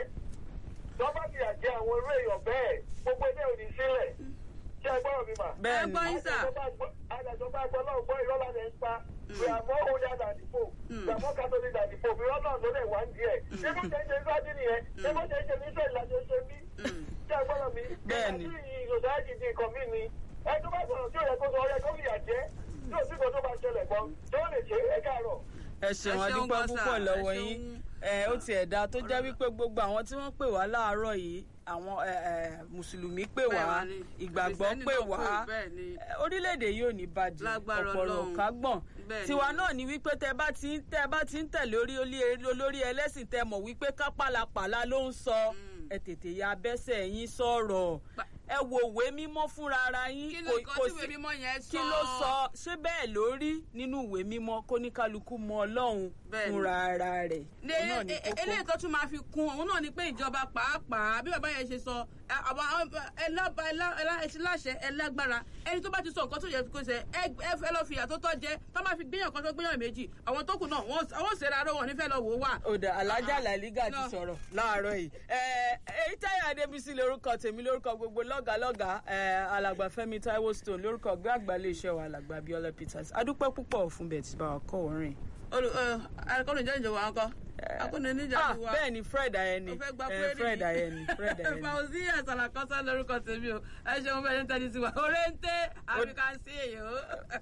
S4: tó bá fìyà jẹ àwọn irú èèyàn bẹ́ẹ̀ gbogbo ilé ò ní sílẹ̀ ṣé ẹ gbọ́rọ̀ mi mà.
S1: bẹ́ẹ̀
S2: Ẹ
S1: ni
S2: gbọ́ yín sà.
S4: àjàjọ bá gbọ́ náà gbọ́ ìrọ́lá rẹ̀ ń pa we are more older than the pope we are more catholic than the pope ìrọ́lá ló lè wá ń díẹ̀ ṣé bó ṣe ń ṣe nígbàdí nìyẹn ṣé bó ṣe ń ṣe ní israel láti ṣe bí ṣé ẹ gbọ́rọ̀ mi.
S1: Bẹ́ẹ̀ ni.
S4: society di nǹkan mí ni ẹ tó bá sọ̀rọ̀ tí ò yẹ kó sọ ọ̀rẹ́ kó fìyà jẹ tí ò sí kan tó bá ṣẹlẹ̀ gan tó lè ṣe é káàárọ̀.
S1: ẹ ṣeun
S2: Ẹ ṣeun
S1: adúpẹ́
S2: gan sà,
S1: púpọ̀
S2: ẹ
S1: lọ́wọ́
S2: ṣeun.
S1: yín ẹ ó tiẹ̀ dá tó jẹ́ wípé gbogbo àwọn tí wọ́n pè wá láàárọ̀ yìí àwọn ẹ, ẹ, mùsùlùmí pè wá
S2: Bẹ́ẹ̀ wá ní.
S1: ìgbàgbọ́
S2: Kìrìsìtẹ́nì
S1: pè
S2: náà
S1: wá
S2: pè, bẹ́ẹ̀ ni.
S1: ẹ, orílẹ̀-èdè yìí ò ní bàjẹ́
S2: Lágbára
S1: ọ̀pọ̀rọ̀
S2: Ọlọ́run.
S1: ká gbọ̀n
S2: Bẹ́ẹ̀ ni.
S1: tiwa náà ni wípé tẹ bá ti ń tẹ bá ti ń tẹ̀lé orí olí- olórí ẹlẹ́sìn tẹ mọ̀ wípé kápálapàla ló ń sọ
S2: Mm.
S1: ẹ tètè ya abẹ́sẹ̀ yín sọ̀rọ̀
S2: Pa-
S1: ẹ wo òwe mímọ́ fúnra ara yín
S2: kí ló nǹkan tí ìwé mímọ́ yẹn sọ.
S1: kí ló sọ ṣé bẹ́ẹ̀ ló rí nínú ìwé mímọ́ kó ní kálukú mọ ọlọ́run
S2: Bẹ́ẹ̀ ni.
S1: fúnra ara rẹ̀
S2: ní
S1: òun náà ní
S2: e- e-
S1: kókó.
S2: eléyìí tó tún máa fi kún òun náà ni pé ìjọba pàápàá bí bàbá yẹn ṣe sọ ẹ, àwọn àwọn ẹlọ́ba ẹtí láṣẹ ẹlágbára ẹni tó bá ti sọ nǹkan tó yẹ kó ṣe ẹ ẹ fẹ́ lọ fìyà tó tọ́ jẹ tó máa fi gbéyàn kan tó gbéyàn méjì àwọn tó kù náà wọ́n àwọn ṣèrè aró wọn nífẹ̀ẹ́ lọ wò ó wà.
S1: òdà alájà
S2: Ah,
S1: làlígà ti
S2: no.
S1: sọ̀rọ̀ láàárọ̀ yìí ẹ èyí táyà adébísí lórúkọ tèmi lórúkọ gbogbo lọ́gàálọ́gàá ẹ alàgbà fẹ́mi taiwo stone lórúkọ ọgbẹ́ àgbà iléeṣẹ́ wa alàgbà abiola peters adúpẹ́ púpọ̀ fún bẹ́ẹ̀ tí bá wa kọ́ orin.
S2: olù ẹ akọ́ni ìjọ ìjọba wọn kọ́ akọ́ni oníjà
S1: ah
S2: ti wá.
S1: bẹ́ẹ̀ ni fred ayẹni
S2: o fẹ́ gba
S1: Eh,
S2: pírẹ́dì
S1: fred ayẹni fred ayẹni.
S2: fauzi àtàlàkọ́sá lórúkọ tèmi o ẹ ṣeun bẹ́ẹ̀ ní tẹ́lẹ̀ sí wa oréńté àfikà sí èyí o.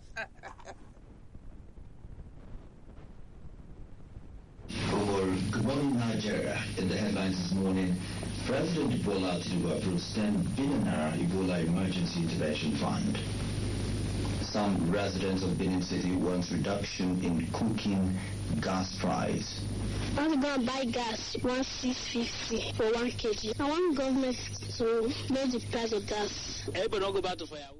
S5: For Good Morning Nigeria, in the headlines this morning, President Bola Tinubu approves 10 billion naira Ebola Emergency Intervention Fund. Some residents of Benin City want reduction in cooking gas price.
S6: I want to go and buy gas, one six fifty for one kg. I want government to know the price of gas.
S7: Everybody don't go back to firewood.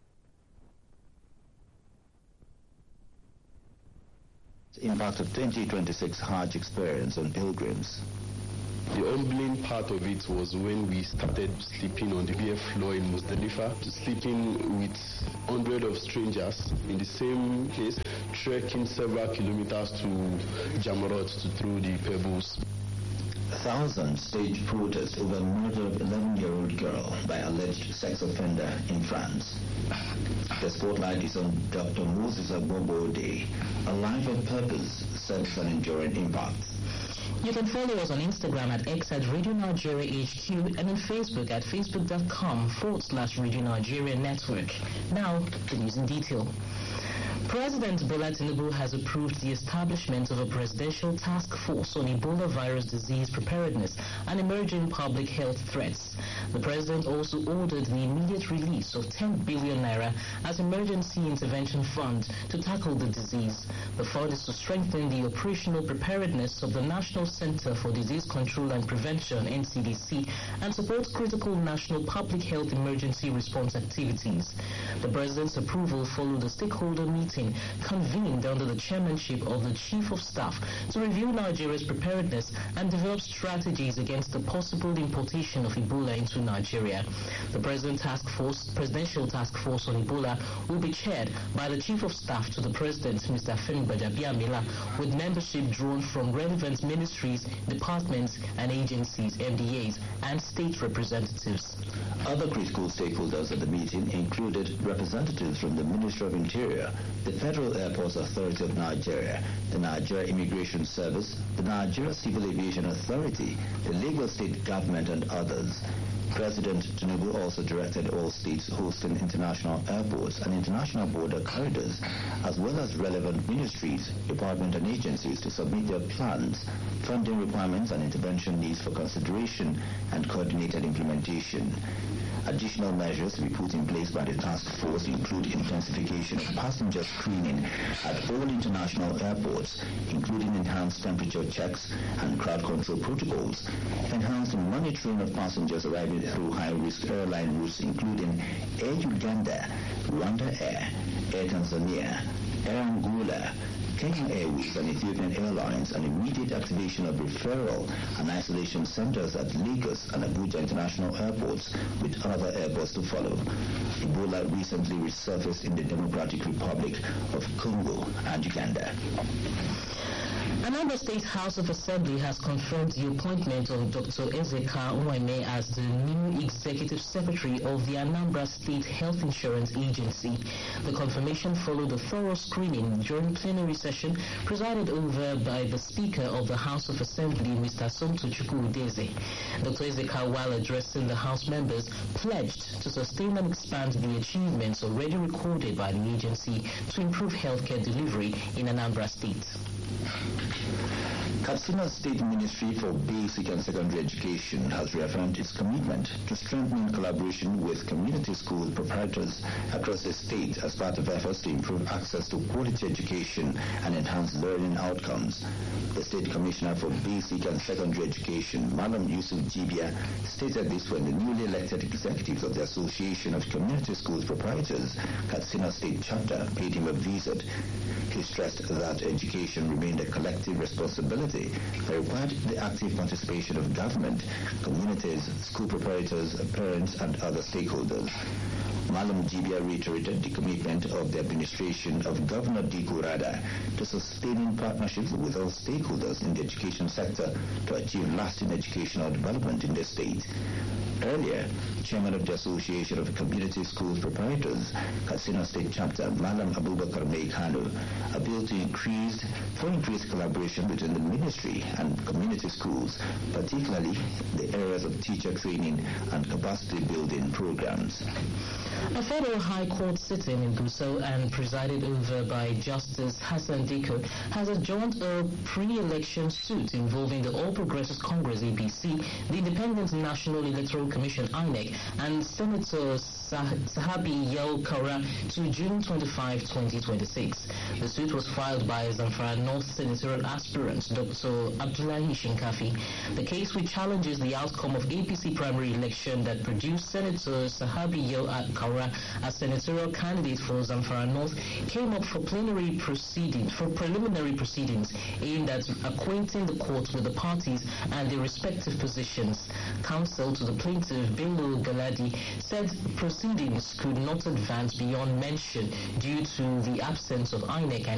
S5: Impact of 2026 Hajj experience on pilgrims.
S8: The humbling part of it was when we started sleeping on the BF floor in Muzdalifa, sleeping with hundreds of strangers in the same place, trekking several kilometers to Jamarot to throw the pebbles.
S5: Thousands staged protest over murder of 11-year-old girl by alleged sex offender in France. The spotlight is on Dr. Moses Abobo Day, a life of purpose, such an enduring impact.
S9: You can follow us on Instagram at X at Radio Nigeria HQ and on Facebook at facebook.com forward slash Radio Nigeria Network. Now, the news in detail. President Bola Tinubu has approved the establishment of a presidential task force on Ebola virus disease preparedness and emerging public health threats. The president also ordered the immediate release of 10 billion naira as emergency intervention fund to tackle the disease. The fund is to strengthen the operational preparedness of the National Center for Disease Control and Prevention (NCDC) and support critical national public health emergency response activities. The president's approval followed a stakeholder meeting convened under the chairmanship of the Chief of Staff to review Nigeria's preparedness and develop strategies against the possible importation of Ebola into Nigeria. The President Task Force, Presidential Task Force on Ebola will be chaired by the Chief of Staff to the President, Mr. Femi Bajabiamila, with membership drawn from relevant ministries, departments, and agencies, MDAs, and state representatives.
S5: Other critical stakeholders at the meeting included representatives from the Ministry of Interior, the Federal Airports Authority of Nigeria, the Nigeria Immigration Service, the Nigeria Civil Aviation Authority, the Lagos State Government, and others. President Tinubu also directed all states hosting international airports and international border corridors, as well as relevant ministries, departments, and agencies to submit their plans, funding requirements, and intervention needs for consideration and coordinated implementation. Additional measures to be put in place by the task force include intensification of passenger screening at all international airports, including enhanced temperature checks and crowd control protocols, enhanced monitoring of passengers arriving through high-risk airline routes, including Air Uganda, Rwanda Air, Air Tanzania, Air Angola, Kenya Airways and Ethiopian Airlines an immediate activation of referral and isolation centers at Lagos and Abuja international airports with other airports to follow. Ebola recently resurfaced in the Democratic Republic of Congo and Uganda.
S9: Anambra State House of Assembly has confirmed the appointment of Dr. Ezeka Nweme as the new Executive Secretary of the Anambra State Health Insurance Agency. The confirmation followed a thorough screening during plenary session presided over by the Speaker of the House of Assembly, Mr. Sonto Chukwudeze. Dr. Ezeka, while addressing the House members, pledged to sustain and expand the achievements already recorded by the agency to improve healthcare delivery in Anambra State.
S5: Katsina State Ministry for Basic and Secondary Education has reaffirmed its commitment to strengthening collaboration with community school proprietors across the state as part of efforts to improve access to quality education and enhance learning outcomes. The State Commissioner for Basic and Secondary Education, Malam Yusuf Jibia, stated this when the newly elected executives of the Association of Community Schools Proprietors, Katsina State Chapter, paid him a visit. He stressed that education remained a collective responsibility that required the active participation of government, communities, school proprietors, parents, and other stakeholders. Malam Jibia reiterated the commitment of the administration of Governor Diko Rada to sustaining partnerships with all stakeholders in the education sector to achieve lasting educational development in the state. Earlier, Chairman of the Association of Community Schools Proprietors, Katsina State Chapter, Malam Abubakar Meikano, appealed to increase for increased collaboration between the ministry and community schools, particularly the areas of teacher training and capacity building programs.
S9: A federal high court sitting in Gusau and presided over by Justice Hassan Diko has adjourned a pre-election suit involving the All Progressives Congress APC, the Independent National Electoral Commission INEC, and Senator Sah- Sahabi Yao Kaura to June 25, 2026. The suit was filed by Zamfara North senatorial aspirant Dr. Abdullahi Shinkafi. The case which challenges the outcome of APC primary election that produced Senator Sahabi Yao Kaura as senatorial candidate for Zamfara North came up for plenary proceedings, for preliminary proceedings aimed at acquainting the court with the parties and their respective positions. Counsel to the plaintiff, Bello Galadi, said proceedings could not advance beyond mention due to the absence of INEC and